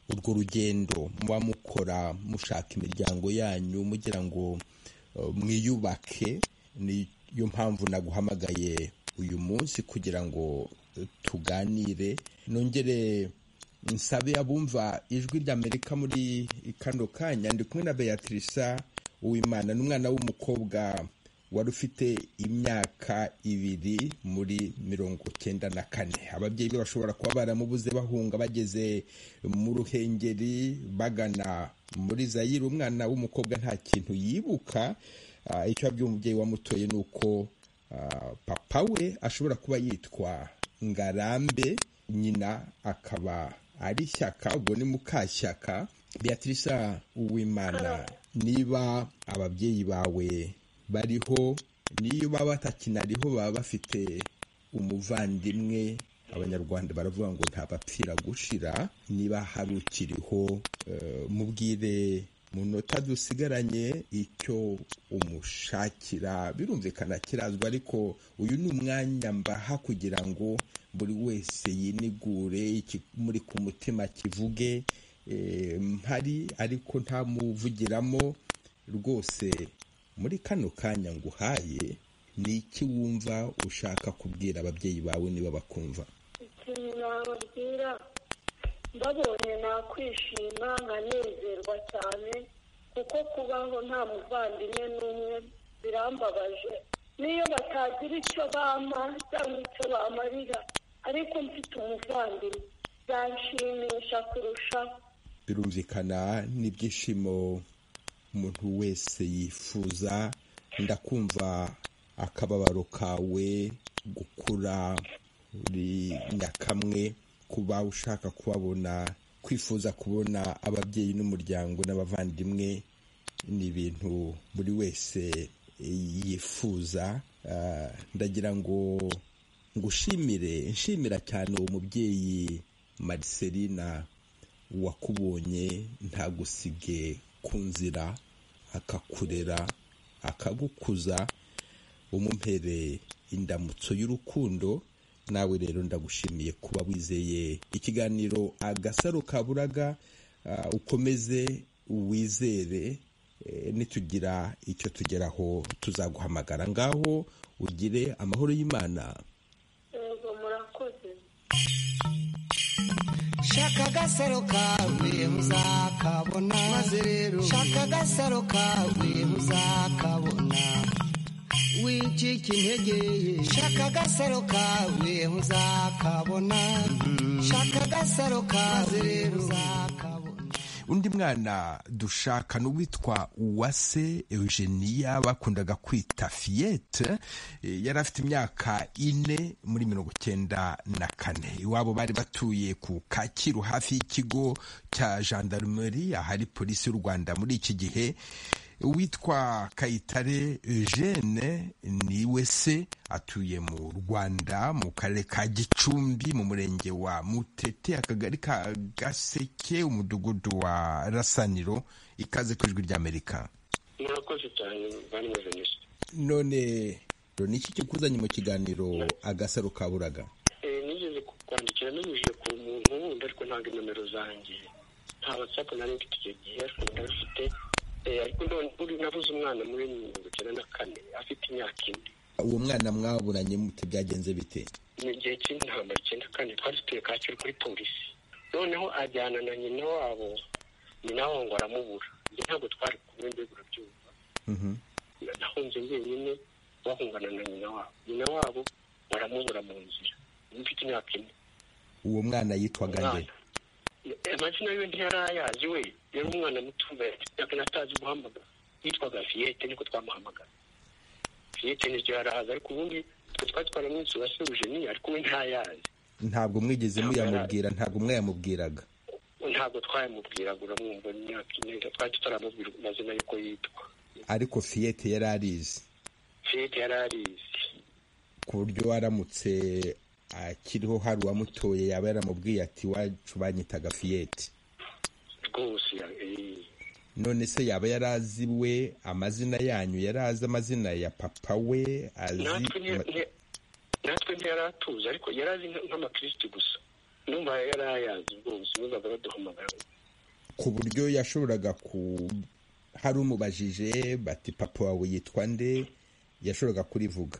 urwo rugendo muba mukora mushaka imiryango yanyu mugira ngo eh, mwiyubake niyo mpamvu naguhamagaye uyu munsi kugira ngo eh, tuganire nongere nsabe abumva ijwi ry'amerika muri kano kanya ndi kumwe na beatrice uwimana ni umwana w'umukobwa wari ufite imyaka ibiri muri mirongo cyenda na kane ababyeyi be bashobora kuba baramubuze bahunga bageze mu ruhengeri bagana muri zayire umwana w'umukobwa nta kintu yibuka Ah, icyo abwiye umubyeyi wamutoye ni uko ah, papa we ashobora kuba yitwa ngarambe nyina akaba ari shyaka ubwo ni mukashyaka beatrice uwimana niba ababyeyi bawe bariho niyo baba batakinariho baba bafite umuvandimwe abanyarwanda baravuga ngo ntabapfira gushira niba hari ukiriho eh, mubwire mu nota dusigaranye icyo umushakira birumvikana kirazwa ariko uyu ni umwanya mbaha kugira ngo buri wese yinigure ikimuri ku mutima kivuge eh, mpari ariko ntamuvugiramo rwose muri kano kanya nguhaye ni iki wumva ushaka kubwira ababyeyi bawe niba bakumva ikintu nababwira mbabonye nakwishima nkanezerwa cyane kuko kubaho nta muvandimwe n'umwe birambabaje niyo batagira icyo bampa cyangwa icyo bamarira ariko mfite umuvandimwe byanshimisha kurushaho birumvikana n'ibyishimo umuntu wese yifuza ndakumva akababaro kawe gukura buri nyakamwe kuba ushaka kubabona kwifuza kubona ababyeyi n'umuryango n'abavandimwe ni ibintu buri wese yifuza Ah, ndagira ngo ngushimire nshimira cyane uwo mubyeyi mariselina wakubonye ntagusige ku nzira akakurera akagukuza umumpere indamutso y'urukundo nawe rero ndagushimiye kuba wizeye ikiganiro agasaro kaburaga ah, ukomeze wizere eh, nitugira icyo tugeraho tuzaguhamagara ngaho ugire amahoro y'imana yego murakoze shaka agasaro kawe muzakabona maze rero shaka agasaro kawe muzakabona wicika intege ye shaka agasaro kawe muzakabona shaka agasaro kawe rero muzakabona undi mwana dushaka n'uwitwa uwase eugenia bakundaga kwita fiyete eh, yari afite imyaka ine muri mirongo cyenda na kane iwabo bari batuye ku kacyiru hafi y'ikigo cya gendarmerie ahari polisi y'u rwanda muri iki gihe uwitwa kayitare eugene niwe se atuye mu rwanda mu karere ka gicumbi mu murenge wa mutete akagari ka gaseke umudugudu wa rasaniro ikaze ku ijwi ry'amerika murakoze cyane bari meze neza none rero ni iki kikuzanye mu kiganiro agasaro kaburaga Eh, nigeze kwandikira nanyujije ku muntu wundi ariko ntabwo nomero zanjye nta watsapu nari mfite icyo gihe ariko nari mfite Eh, ariko none uri nabuze umwana muri mirongo icyenda na kane afite imyaka ine uwo mwana mwabonanye mute byagenze bite mu gihe cy'intambara icyenda kane twari dutuye kacyiru kuri polisi noneho ajyana na nyina wabo nyina wabo ngo aramubura njye ntabwo twari kumwe mbega urabyumva Mhm. nahunze wenyine bahungana na nyina wabo nyina wabo baramubura mu nzira mfite imyaka ine uwo mwana yitwaga nde umwana amazina yiwe ntiyari ayazi we yari umwana mutumba yakana atazi guhamagara yitwaga fiyete niko twamuhamagara fiyete niryo yari ahazi ariko ubundi twe twari twaramwitse uwasubije niyo ariko we ntayazi ntabwo mwigeze muyamubwira ntabwo mwayamubwiraga ntabwo twayamubwiraga uramwumva mu myaka ine twari tutaramubwira amazina y'uko yitwa ariko fiyete yari arizi fiyete yari arizi ku buryo waramutse akiriho hari uwamutoye yaba yaramubwiye ati iwacu banyitaga fiyete rwose eh, none se yaba yari azi we amazina yanyu yari azi amazina ya papa we azi natwe ni- ama- ni- natwe ntiyari atuzi ariko yari azi nk- nk'abakirisitu gusa numva yari ayazi rwose numvaga baduhamagara ku buryo yashoboraga ku hari umubajije bati papa wawe yitwa nde yashoboraga kurivuga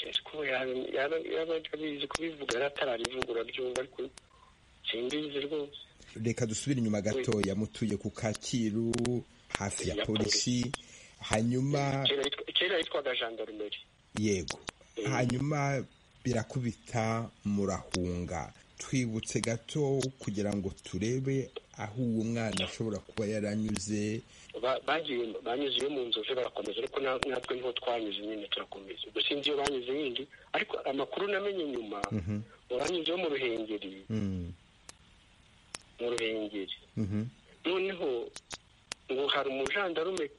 ariko yaba- yaba yaba abizi kubivuga yari atararivuga urabyumva ariko simbizi rwose reka dusubire inyuma gatoya mutuye ku kacyiru hafi ya Ya polisi hanyuma Kera yitwa- kera yitwaga jandarumeri yego hanyuma birakubita murahunga twibutse gato kugira ngo turebe aho uwo mwana ashobora kuba yaranyuze Ba- bagiye banyuze iyo mu nzovu barakomeza ariko na- natwe niho twanyuze nyine turakomeza ubwo sinzi iyo banyuze yindi ariko amakuru namenye nyuma banyuze yo mu ruhengeri Mm, mu ruhengeri mhm. noneho ngo hari umujandarume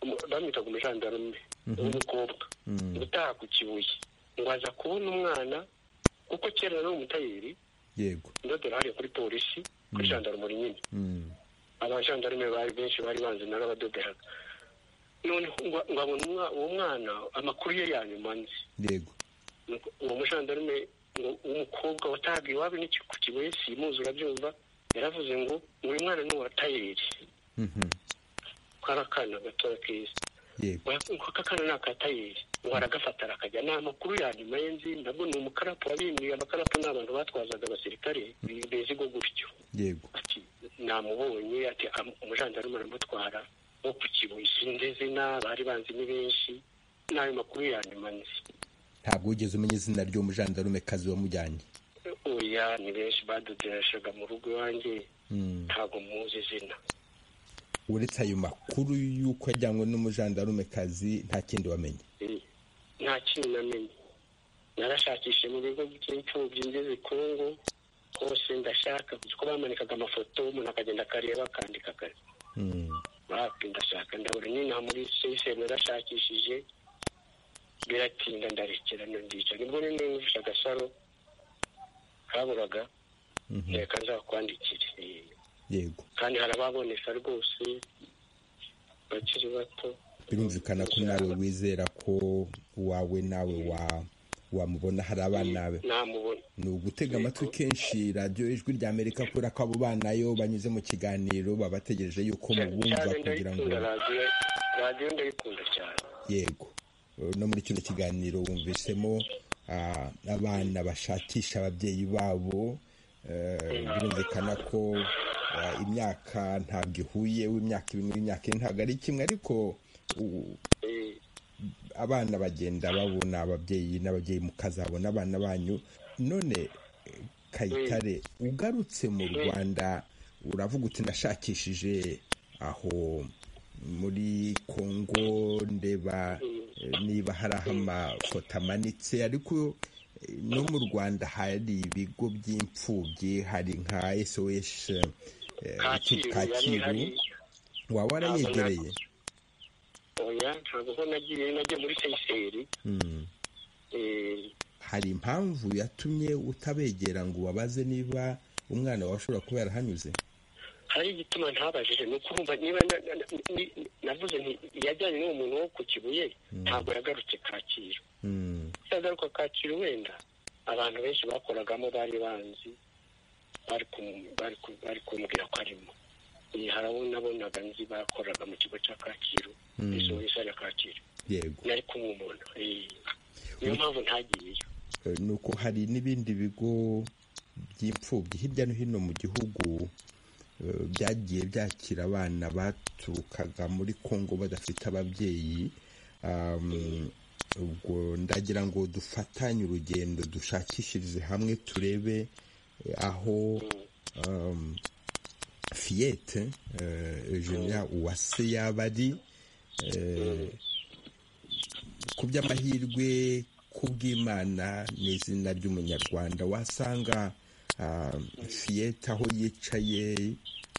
umu- bamwitaga umujandarume w'umukobwa utaha ku kibuye ngo aza kubona umwana kuko kera yari umutayeri yego ndodora hariya kuri polisi kuri jandarumuri nyine Mm, abajandarume bari benshi bari banzi n'abadoderaga noneho ngo ngo abone umwa- uwo mwana amakuru ye ya nyuma nzi yego uwo mujandarume ngo- w'umukobwa watahaga iwabo n'iki ku kibuye simuzi urabyumva yaravuze ngo uyu mwana ni uwa tayireri kara kana gatoya keza yego uko aka kana ni akatayeri ubu aragafata arakajya ni amakuru ya nyuma y'inzi nabwo ni umukarapu wabimuriye amakarapu ni abantu batwazaga abasirikare bezigo gutyo yego ati namubonye ati am- umujandarume aramutwara wo ku kibuye sinzi izina bari banzi ni benshi n'ayo makuru ya nyuma nzi ntabwo wigeze umenya izina ry'umujandarume kazi wamujyanye oya ni benshi badudereshaga mu rugo iwanjye ntabwo muzi izina uretse ayo makuru y'uko yajyanywe n'umujandarume kazi nta kindi wamenye Eh, nta kintu namenye narashakishije mu bigo by'imfubyi ngeze kongo hose ndashaka kuko bamanikaga amafoto umuntu akagenda akareba akandika akazi bapi ndashaka ndabura nyine aha muri sisemu narashakishije biratinda ndarekera nondica nibwo rero nivuje agasaro kaburaga reka nzakwandikire Eh, yego kandi harababoneka rwose bakiri bato birumvikana ko nawe wizera ko uwawe nawe wa- wamubona hari abana be namubona ni ugutega amatwi kenshi radiyo ijwi rya amerika kubera ko abo bana yo banyuze mu kiganiro baba bategereje yuko mubumva cyane kugira ngo ndayikunda radiyo radiyo ndayikunda cyane yego no muri kino kiganiro wumvisemo ah, abana bashakisha ababyeyi babo eh, birumvikana ko ah, imyaka ntabwo ihuye w'imyaka ibiri n'imyaka ine ntabwo ari kimwe ariko u- Eh, abana bagenda babona ababyeyi n'ababyeyi mukazabona abana banyu none eh, kayitare ugarutse mu rwanda uravuga uti nashakishije aho muri kongo ndeba eh, niba hari aho amafoto amanitse ariko eh, no mu rwanda hari ibigo by'imfubyi hari nka sos eh, kacyiru yari ihari kacyiru waba warayegereye oya ntabwo ho nagiye nagiye muri seyiseri Mm. hari impamvu yatumye utabegera ngo ubabaze niba umwana wawe ashobora kuba yarahanyuze hari igituma ntabajije ni ukurumva niba na- na- na- ni- navuze nti yajyanye n'uwo muntu wo ku kibuye ntabwo yagarutse kacyiru Mm, yagaruka kacyiru wenda abantu benshi bakoragamo bari banzi bari kumu- bari ku- bari kumbwira ko arimo Eh, harabona bonaga nzi bakoraga mu kigo cya kacyiru isohora ya kacyiru yego nari kumubona eh. niyo mpamvu ntagiyeyo Eh, ni uko hari n'ibindi bigo by'imfubyi hirya no hino mu gihugu eh, byagiye byakira abana baturukaga muri kongo badafite ababyeyi Um, ubwo ndagira ngo dufatanye urugendo dushakishirize hamwe turebe eh, aho um, fiyete juniya uwase yaba ari eh, ku by'amahirwe ku bw'imana ni izina ry'umunyarwanda wasanga ah, fiyete aho yicaye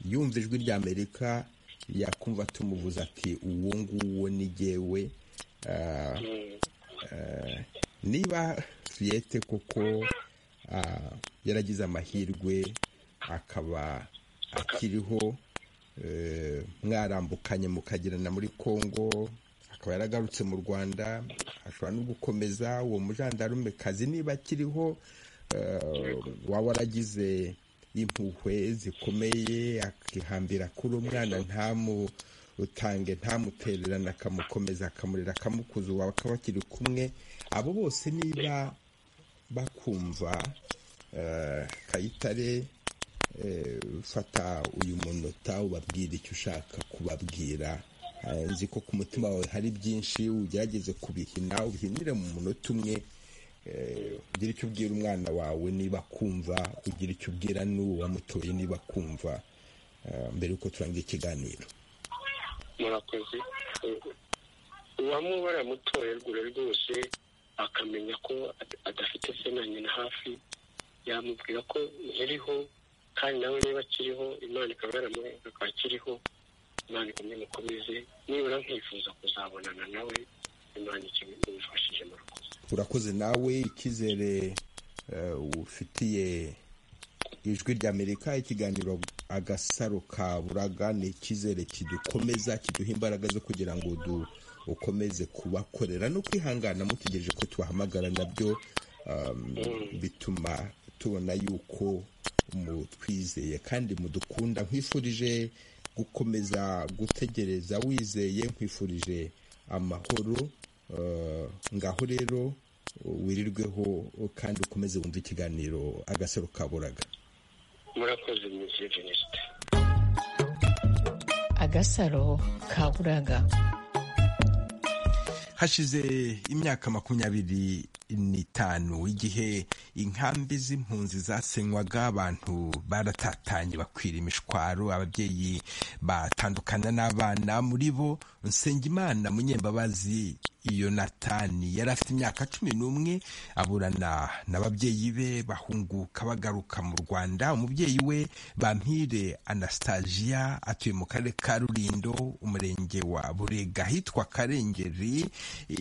yumva ijwi ry'amerika yakumva tumuvuze ati uwo nguwo ni jyewe Ah, eh, niba fiyete koko ah, yaragize amahirwe akaba akiriho eh, mwarambukanye mukagirana muri congo akaba yaragarutse mu rwanda ashobora no gukomeza uwo mujandarume kazi niba akiriho eh, waba waragize impuhwe zikomeye akihambira kuri umwana ntamu utange ntamutererane akamukomeza akamurera akamukuza ubu bakaba bakiri kumwe abo bose niba bakumva eh, kayitare eh, fata uyu munota ubabwira icyo ushaka kubabwira Eh, nzi ko ku mutima wawe hari byinshi ugerageze kubihina ubihinire mu munota umwe Eh, ugire icyo ubwira umwana wawe niba akumva ugira icyo ubwira n'uwo wamutoye niba akumva eh, mbere y'uko turangira ikiganiro murakoze uwamubara mutoye rwure rwose akamenya ko ad- adafite se na nyina hafi yamubwira ko nkiriho kandi nawe niba akiriho imana ikaba yaramubwira ko akiriho imana ikomye mukomeze nibura nkifuza kuzabonana nawe imana ikimufashije murakoze urakoze nawe icyizere eh, ufitiye ijwi ry'amerika ikiganiro agasaro ka buraga ni icyizere kidukomeza kiduha imbaraga zo kugira ngo du- ukomeze kubakorera no kwihangana mutegereje ko tubahamagara nabyo um, bituma tubona yuko mutwizeye kandi mudukunda nkwifurije gukomeza gutegereza wizeye nkwifurije amahoro eh, ngaho rero wirirweho kandi ukomeze wumve ikiganiro agasaro kaburaga murakoze mwiza jenoside agasaro kaburaga hashize imyaka makumyabiri n'itanu igihe inkambi z'impunzi zasenywaga abantu baratatanye bakwira imishwaro ababyeyi batandukana n'abana muri bo nsengimana munyembabazi yonatani yari afite imyaka cumi n'umwe aburana n'ababyeyi be bahunguka bagaruka mu rwanda umubyeyi we bampire anastasiya atuye mu karere ka rurindo umurenge wa burega ahitwa karengeri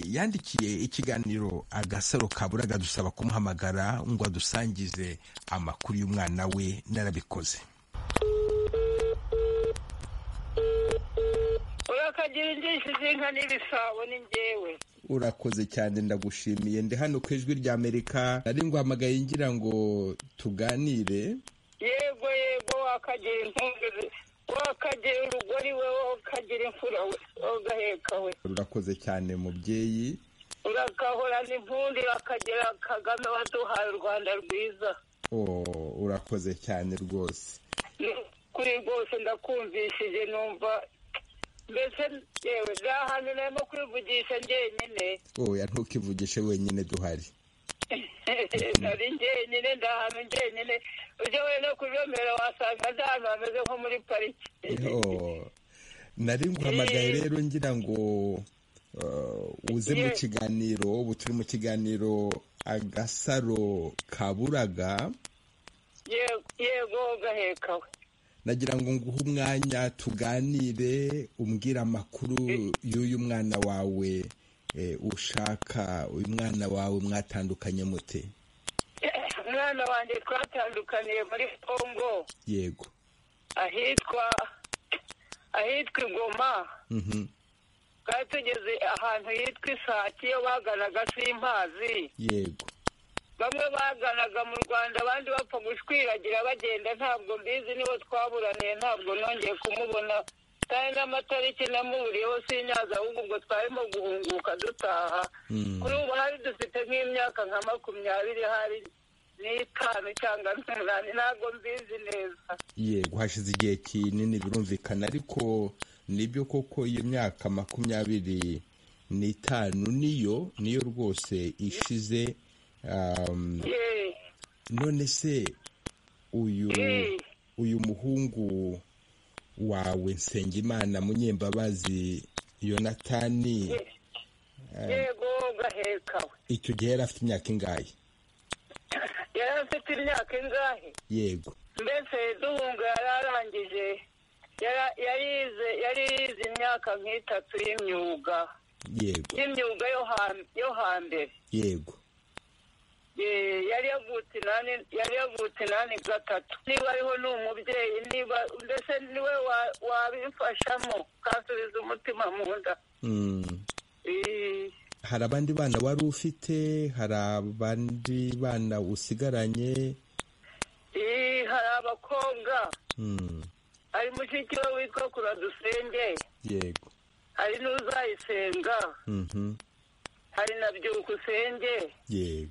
yandikiye ikiganiro agasaro kaburaga dusaba kumuhamagara ngo adusangize amakuru y'umwana we narabikoze urakagira injishi z'inka n'ibisabo ni njyewe urakoze cyane ndagushimiye ndi hano ku ijwi rya amerika nari nguhamagaye ngira ngo tuganire yego yego wakagira intungu wakagira urugori we wakagira imfura we wagaheka we urakoze cyane mubyeyi urakahorana impundi wakagira kagame waduhaye u rwanda rwiza Oh, urakoze cyane rwose Ni ukuri rwose ndakumvishije numva mbese yewe nta hantu narimo kwivugisha njyenyine oya ntukivugishe wenyine duhari nari njyenyine nta hantu njyenyine ujya we no kujomera wasanga nta hantu hameze nko muri pariki Oh, nari nguhamagaye rero ngira ngo uh, uze mu Yes. kiganiro ubu turi mu kiganiro agasaro kaburaga Yego- yego gaheka we nagira ngo nguhe umwanya tuganire umbwire amakuru y'uyu mwana wawe eh, ushaka uyu mwana wawe mwatandukanye mute umwana wanjye twatandukaniye muri congo yego ahitwa ahitwa igoma Mhm. twari tugeze ahantu hitwa isake iyo baganaga simpazi yego bamwe baganaga mu rwanda abandi bapfa gushwiragira bagenda ntabwo mbizi nibo twaburaniye ntabwo nongeye kumubona kandi n'amatariki namuburiyeho sinyaza ahubwo ubwo twarimo guhunguka dutaha Mm. kuri ubu hari dufite nk'imyaka nka makumyabiri hari n'itanu cyangwa n'umunani ntabwo mbizi neza yego hashize igihe kinini birumvikana ariko nibyo koko iyo myaka makumyabiri n'itanu niyo niyo rwose ishize um, Yeee. none se uyu Mm. uyu muhungu wawe nsengimana munyembabazi yonatani yego gaheka we icyo gihe yari afite imyaka ingahe yari afite imyaka ingahe yego mbese duhunga yari arangije yara- yarize yarize imyaka nk'itatu y'imyuga yego y'imyuga yo ha- yo hambere yego Eh, yari yavutse inani yari yavutse inani gatatu niba ariho ni umubyeyi niba mbese niwe wa- wabimfashamo kansubiza umutima mu nda mm. Eh, hari abandi bana wari ufite hari abandi bana usigaranye eh, hari abakobwa Mm, hari mushiki we witwa kuradusenge yego hari n'uzayisenga Mhm, hari na byukusenge yego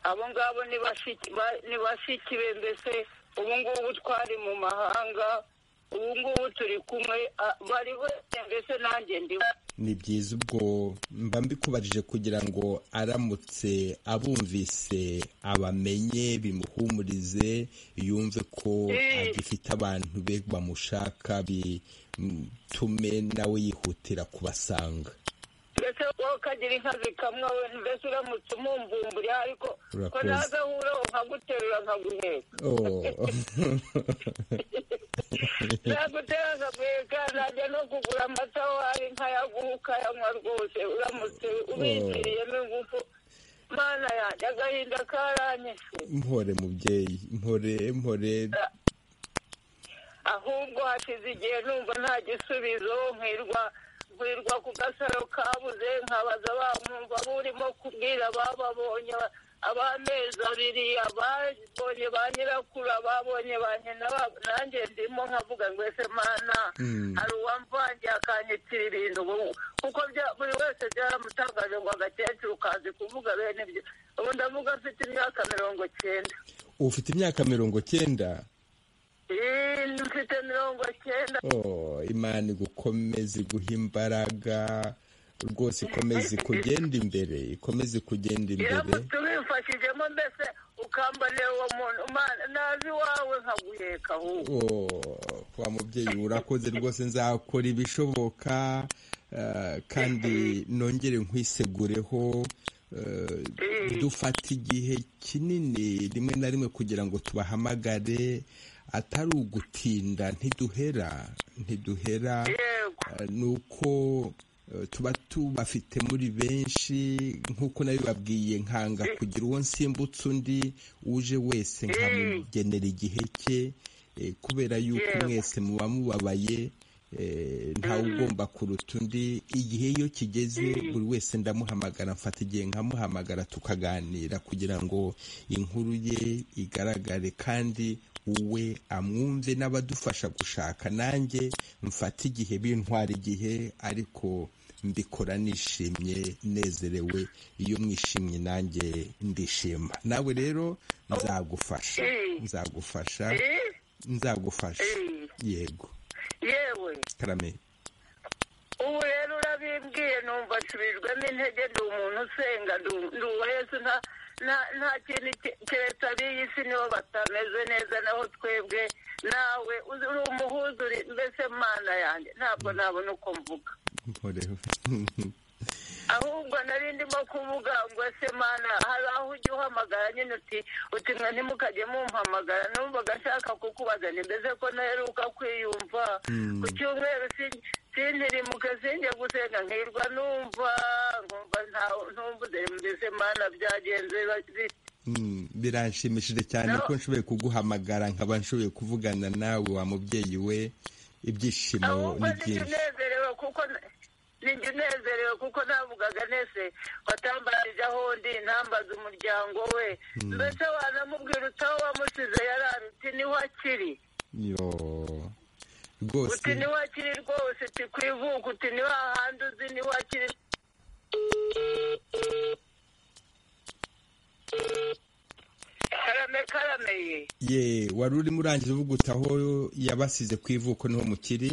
abo ngabo ni bashiki ba- ni bashiki be mbese ubu ngubu twari mu mahanga ubu ngubu turi kumwe a- bari bose mbese nanjye ndiwe ni byiza ubwo mba mbikubarije kugira ngo aramutse abumvise abamenye bimuhumurize yumve ko Mm. agifite abantu be bamushaka bitume nawe yihutira kubasanga mbese wowe ukagira inka zikamwa we mbese uramutse umumbumburira ariko ko Urakoze. ntazahuraho nkaguterura nkaguheka Oh. nagutera nkaguheka najya no kugura amata aho hari nkayaguha ukayanywa rwose uramutse ubikiriye n'ingufu mana yanjye agahinda karanyishe mpore mubyeyi mpore mpore ahubwo hashize igihe numva nta gisubizo nkwirwa nkwirwa ku gasaro kabuze nkabaza bamwumva burimo kubwira abababonye ab'amezi abiri ababonye ba nyirakuru ababonye ba nyina ba- nanjye ndimo nkavuga ngo ese mana hari uwamvangiye akanyitirira ibintu ubu- kuko bya- buri wese byaramutangaje ngo agakecuru kazi kuvuga bene ibyo ubu ndavuga mfite imyaka mirongo cyenda ufite imyaka mirongo cyenda Eh, mfite mirongo cyenda Oh, imana igukomeze iguha imbaraga rwose ikomeze kugenda imbere ikomeze kugenda imbere iramutse ubimfashijemo mbese ukambanira uwo muntu Mana, naza iwawe nkaguheka ahubwo Oh, wa mubyeyi urakoze rwose nzakora ibishoboka eh, kandi nongere nkwisegureho eh, dufata igihe kinini rimwe na rimwe kugira ngo tubahamagare atari ugutinda ntiduhera ntiduhera yego Eh, ni uko eh, tuba tubafite muri benshi nk'uko nabibabwiye nkanga kugira uwo nsimbutse undi uje wese nkamugenera igihe cye eh, kubera yuko Yego. mwese muba mubabaye eh, ntawe ugomba kuruta undi igihe iyo kigeze buri wese ndamuhamagara mfata igihe nkamuhamagara tukaganira kugira ngo inkuru ye igaragare kandi uwe amwumve n'abadufasha gushaka nanjye mfate igihe bintwara igihe ariko mbikora nishimye nezerewe iyo mwishimye nanjye ndishima nawe rero nzagufasha nzagufasha Eh, nzagufasha Mm. yego yewe karame ubu rero urabimbwiye numva nsubijwemo intege ndi umuntu usenga ndu- ndi uwa yesu nta nta- nta kintu ke- keretse ab'iyi si nibo batameze neza naho twebwe nawe uzi- uri umuhuza uri mbese mana yanjye ntabwo nabona uko mvuga nkoreho ahubwo nari ndimo kuvuga ngo ese mana hari aho ujya uhamagara nyine uti uti mwe ntimukajye mumpamagara numvaga nshaka kukubaza mbese ko naheruka kwiyumva ku cyumweru sin- sintirimuke sinjye gusenga nkirwa numva nkumva nta- ntumbuze mbese mana byagenze bite Mm, biranshimishije cyane No. ko nshoboye kuguhamagara nkaba nshoboye kuvugana nawe wa mubyeyi we ibyishimo ahubwo ni nijya byinshi unezerewe kuko nijya unezerewe kuko navugaga nese watambarije aho ndi ntambaze umuryango we mbese wanamubwira utaho wamusize yarari uti niho akiri yo uti rwose niho akiri rwose uti ku ivuko uti niho hahandi uzi niho akiri karame karameye ye wari urimo urangiza uvuga uti aho yabasize ku ivuko niho mukiri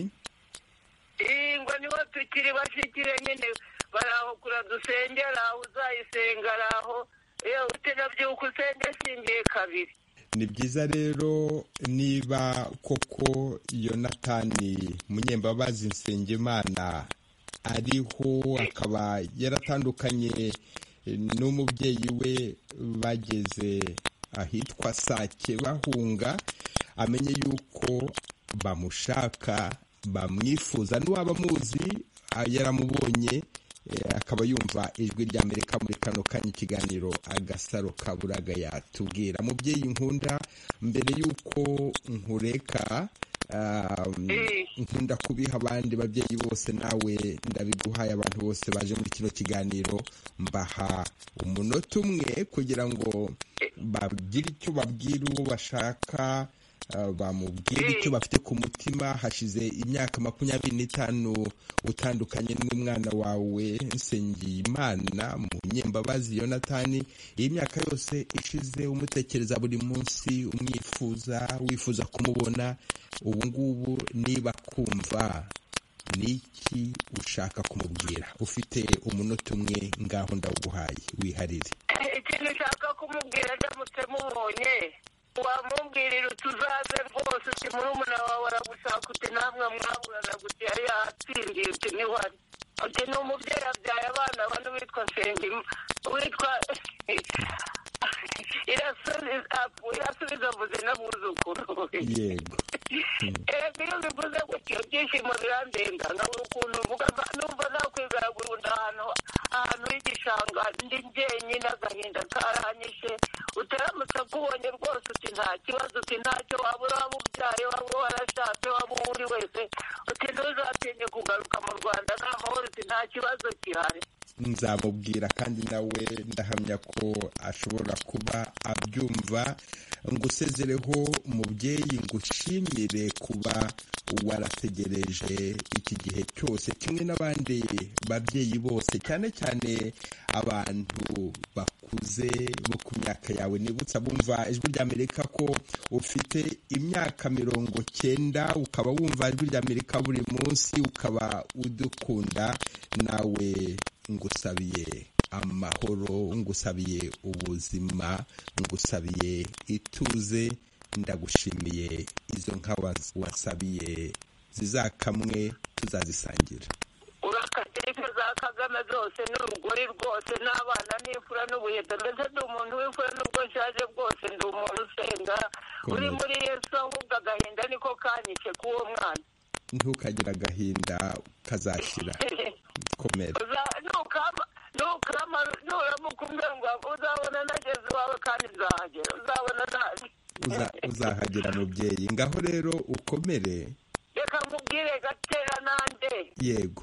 ngo niho tukiri bashikire nyine bari aho kura dusenge ari aho uzayisenga ari aho yewe utinabyuka usenge singiye kabiri ni byiza rero niba koko yonatani munyembabazi nsengimana ariho akaba yaratandukanye n'umubyeyi we bageze ahitwa sake bahunga amenye yuko bamushaka bamwifuza n'uwaba amuzi ah, yaramubonye Eh, akaba yumva ijwi rya amerika muri kano kanya ikiganiro agasaro ka buraga yatubwira mubyeyi nkunda mbere y'uko nkureka ah, nkunda kubiha abandi babyeyi bose nawe ndabiguhaye abantu bose baje muri kino kiganiro mbaha umunota umwe kugira ngo bagire icyo babwira uwo bashaka Uh, bamubwira icyo bafite ku mutima hashize imyaka makumyabiri n'itanu utandukanye n'umwana wawe nsengimana munyembabazi yonatani iyi myaka yose ishize umutekereza buri munsi umwifuza wifuza kumubona ubu ngubu niba kumva niki ushaka kumubwira ufite umunota umwe ngaho ndawuguhaye wiharire ikintu ushaka kumubwira ndamutse mubonye wamubwirira utuzaze rwose uti murumuna wawe aragushaka uti namwe mwaburana guti yari yatsindiye uti niho ari uti ni umubyeyi abyaye abana bane witwa nsengima witwa irasubiza irasubiza mvuze n'abuzukuru yego Eee iyo bivuze gutyo ibyishimo birandenga nkabura ukuntu mvuga mba- numva nakwizera burundu ahantu ahantu h'igishanga ndi njyenyine agahinda karanyishe uteramutse akubonye rwose uti nta kibazo uti ntacyo waba waba ubyaye waba warashatse waba uwo uri wese uti ntuzatinye kugaruka mu rwanda nta mahoro uti nta kibazo gihari nzamubwira kandi nawe ndahamya ko ashobora kuba abyumva ngusezereho mubyeyi ngushimire kuba warategereje iki gihe cyose kimwe n'abandi babyeyi bose cyane cyane abantu bakuze bo ku myaka yawe nibutsa bumva ijwi ry'amerika ko ufite imyaka mirongo cyenda ukaba wumva ijwi ry'amerika buri munsi ukaba udukunda nawe ngusabiye amahoro ngusabiye ubuzima ngusabiye ituze ndagushimiye izo nka was- wasabiye zizakamwe tuzazisangira urakate inka za kagame zose n'urugori rwose n'abana n'imfura n'ubuheto mbese ndi umuntu w'imfura n'ubwo nshaje bwose ndi umuntu usenga uri muri yesu ahubwo agahinda niko kanyice k'uwo mwana ntukagire agahinda kazashyira komera nukama nukama nuramuka umbwira ngo uzabona nageze iwawe kandi nzahagera uzabona nabi Uza- uzahagira mubyeyi ngaho rero ukomere reka nkubwire gatera nanjye yego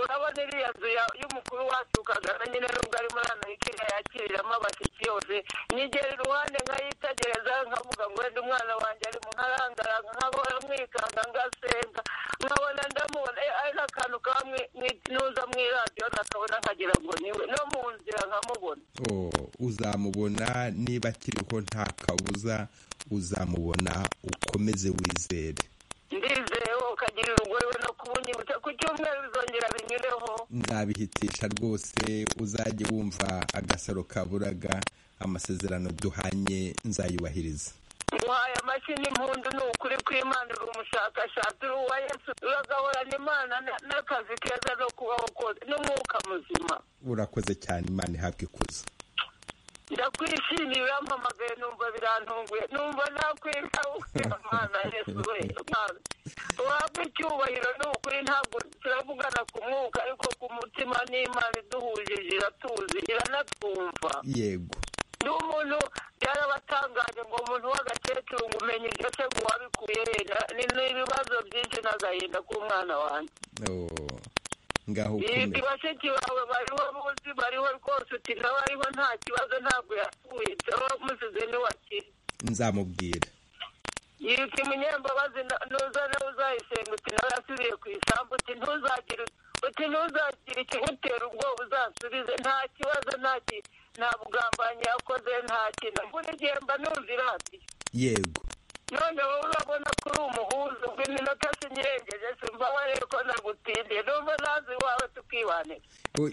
urabona iriya nzu ya- y'umukuru wacu kagame nyine nubwo ari muri amerika yakiriramo abatiki yose nigera iruhande nkayitegereza nkavuga ngo wenda umwana wanjye ari mu nkarangaranga nkabona mwikanga ngasenga nkabona ndamubona eh, ari n'akantu kamwe nuza mu iradiyo nakabona nkagira ngo niwe no mu nzira nkamubona Oh, uzamubona niba akiriho nta kabuza uzamubona ukomeze wizere ndizeho ukagira urugorewe no kubunyibutsa ku cyumweru bizongera binyureho nzabihitisha rwose uzajye wumva agasaro kaburaga amasezerano duhanye nzayubahiriza muhaye amashyi n'impundu ni ukuri kw'imana uri umushakashatsi uri uwa yesu uragahorana imana na- n'akazi keza no kubaho kose n'umwuka muzima urakoze cyane imana ihabwa ikuzo ndakwishimiye urampamagaye numva birantunguye numva nakwita umwana yesu we Mana. uhabwe icyubahiro ni ukuri ntabwo turavugana ku mwuka ariko ku mutima n'imana iduhujije iratuzi iranatwumva yego ni umuntu byarabatangaje ngo umuntu w'agakecuru ngo umenye ibyo se ngo wabikuye he Na- ni ni ibibazo byinshi n'agahinda k'umwana wanjye Oh, ngaho Ibi ukomere bashiki bawe bariho buzi bariho rwose uti nawe ariho nta kibazo ntabwo yapfuye dore wamusize ntiwakire nzamubwira yiruka umunyembabazi na- nuza nawe uzayisenga uti nawe yasubiye ku isambu uti ntuzagire uti ntuzagire ikimutera ubwoba uzasubize nta kibazo nta ki- nta bugambanyi yakoze nta kintu mbona igihe mba numva iradiyo yego none wowe urabona ko uri umuhuza rw'iminota sinyirengeje simba warebe ko nagutindiye numva nazi iwawe tukibanira Oh,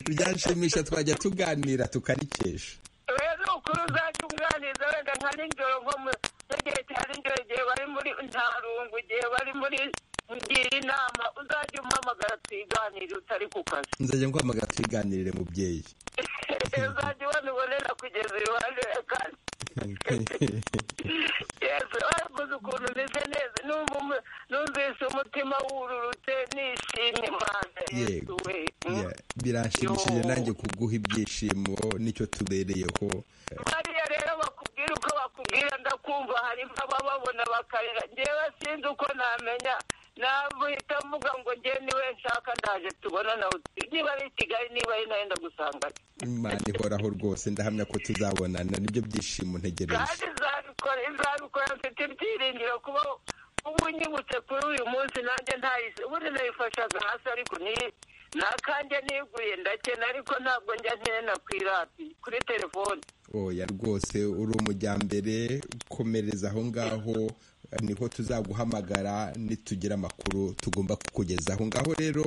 byanshimisha twajya tuganira tukarikesha rero ukuri uzajya umwaniza wenda nka nijoro nko mu n'igihe cya nijoro igihe bari muri ntarungu igihe bari muri ngira inama uzajya umpamagara tuyiganire utari ku kazi nzajya nguhamagara twiganirire mubyeyi uzajya ubonera kugeza iruhande kandi yesu wakoze ukuntu meze neza Numva umu- numvise umutima wururutse nishimye mwana yesu yego we Yeah, biranshimishije Yo. nanjye kuguha ibyishimo nicyo tubereyeho bariya rero bakubwira uko bakubwira ndakumva harimo abababona bakarira ngewe sinzi uko namenya namuhita mvuga ngo nge niwe nshaka ndaje tubona nawe niba ari i kigali niba ari nayo ndagusanganye imana ihoraho rwose ndahamya ko tuzabonana nibyo byishimo ntegereje kandi izabikora izabikora mfite ibyiringiro kuba ubu nyibutse kuri uyu munsi nanjye ntayise ubundi nayifashaga hasi ariko ni nakanjye niguye ndakena ariko ntabwo njya nkena ku irati kuri telefone oya rwose uri umujyambere komereza aho ngaho niho tuzaguhamagara nitugira amakuru tugomba kukugezaho ngaho rero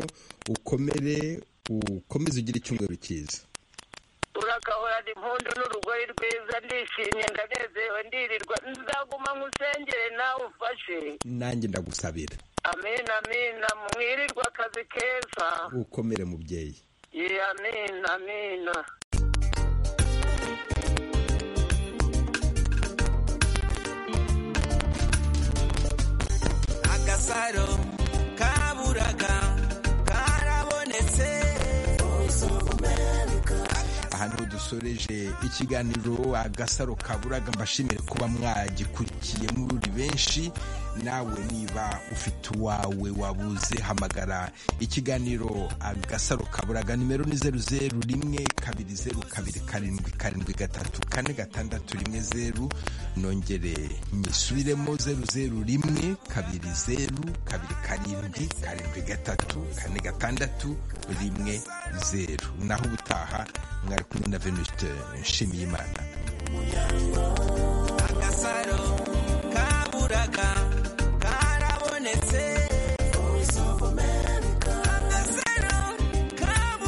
ukomere ukomeze ugire icyumweru cyiza urakahorana impundu n'urugoyi rwiza ndishimye ndanezerewe ndirirwa nzaguma nkusengere nawe umfashe nanjye ndagusabira amina amina mwirirwa akazi keza ukomere mubyeyi ye amina amina agasaro kaburaga karabonetse aha niho dusoreje ikiganiro agasaro kaburaga mbashimire kuba mwagikurikiye muri benshi nawe niba ufite uwawe wabuze hamagara ikiganiro agasaro kaburaga nimero ni zeru zeru rimwe kabiri zeru kabiri karindwi karindwi gatatu kane gatandatu rimwe zeru nongere nyisubiremo zeru zeru rimwe kabiri zeru kabiri karindwi karindwi gatatu kane gatandatu rimwe zeru naho ubutaha mwari kumwe na venuste nshimiyimana agasaro kaburaga